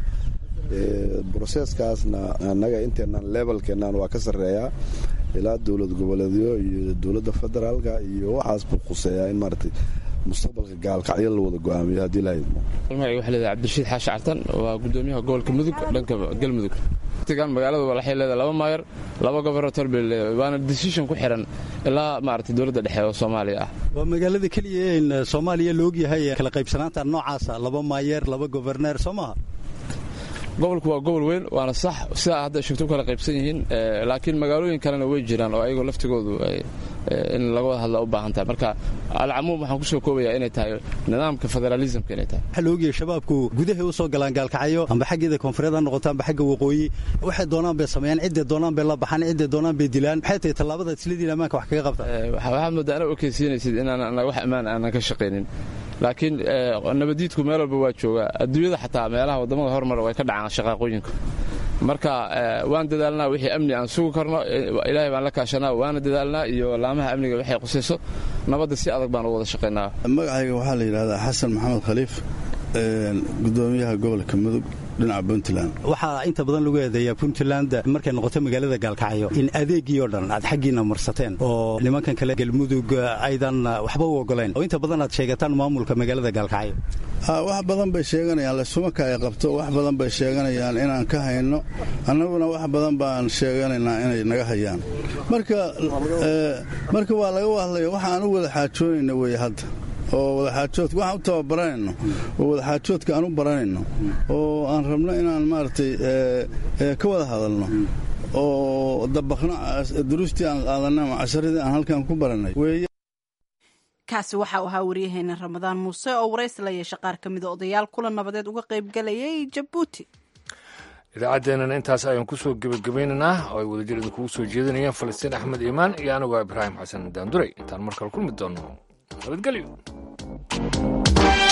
broseeskaasna annaga inteennan lebalkeennan waa ka sarreeyaa ilaa dowlad goboleedyo iyo dowladda federaalka iyo waxaas buu quseeyaa in maaragtay mustaqbalka gaalkacyo la wada go'aamiyo haddii la idmo magaciga waxaa leedahay cabdirashiid xaashi cartan waa gudoomiyaha gobolka mudug dhanka galmudug waqtigan magaaladu waxay leedahay laba maayor laba gobernator bay leedahay waana decision ku xiran ilaa maaragtay dowladda dhexe oo soomaaliya ah waa magaalada keliya in soomaaliya la ogyahay kala qaybsanaanta noocaasa laba maayer laba goberneer soo maaha gobolku waa gobol weyn waana sax sidaa hadda sheegto kala qaybsan yihiin laakiin magaalooyin kalena way jiraan oo ayagoo laftigoodu in laga wada hadla u baahan tahay marka alcamuum waxaan kusoo koobayaa inay tahay nidaamka federaalismka inay tahay waxaa la ogyahay shabaabku gudahay u soo galaan gaalkacyo amba xaggeeda koonfureed ha noqoto amba xagga waqooyi waxay doonaan bay sameeyaan cidday doonaan bay la baxaan cidday doonaan bay dilaan maxay tahay tallaabada islidiin ammaanka wax kaga qabta waxaad moodaa ana okeysiinaysid inaan wax ammaan aanan ka shaqaynin laakiin nabadiidku meel walba waa joogaa adduunyada xataa meelaha waddamada horumar way ka dhacaan shaqaaqooyinka marka waan dadaalnaa wixii amni aan sugi karno ilaahay baan la kaashanaa waana dadaalnaa iyo laamaha amniga waxay qusayso nabadda si adag baan u wada shaqaynaa magacayga waxaa la yidhahdaa xasan maxamed khaliif gudoomiyaha gobolka mudug dhinaca puntland waxaa inta badan lagu eedeeyaa puntland markay noqoto magaalada gaalkacyo in adeegii oo dhan aad xaggiina marsateen oo nimankan kale galmudug aydan waxba u ogoleen oo inta badan aad sheegataan maamulka magaalada gaalkacyo wax badan bay sheeganayaan lasumaka ay qabto wax badan bay sheeganayaan inaan ka hayno annaguna wax badan baan sheeganaynaa inay naga hayaan marka waa laga hadlaya waxa aan u wada xaajoonayna wey hadda oo wadaxaajoodka waxaan u tababaranayno oo wadaxaajoodka aan u baranayno oo aan rabno inaan maaragtay ka wada hadalno oo dabaqno duruustii aan qaadanay ama casharadii aan halkan ku baranay weeye kaasi waxa uu ahaa waryaheena ramadaan muuse oo waraysi la yeesha qaar ka mida odayaal kula nabadeed uga qaybgalayay jabuuti idaacaddeenana intaas ayaan ku soo gebagabaynaynaa oo ay wadajir idinkugu soo jeedinayeen falastiin axmed iimaan iyo anigoo ibraahim xasan daanduray intaan markale kulmi doonno nabadgelyo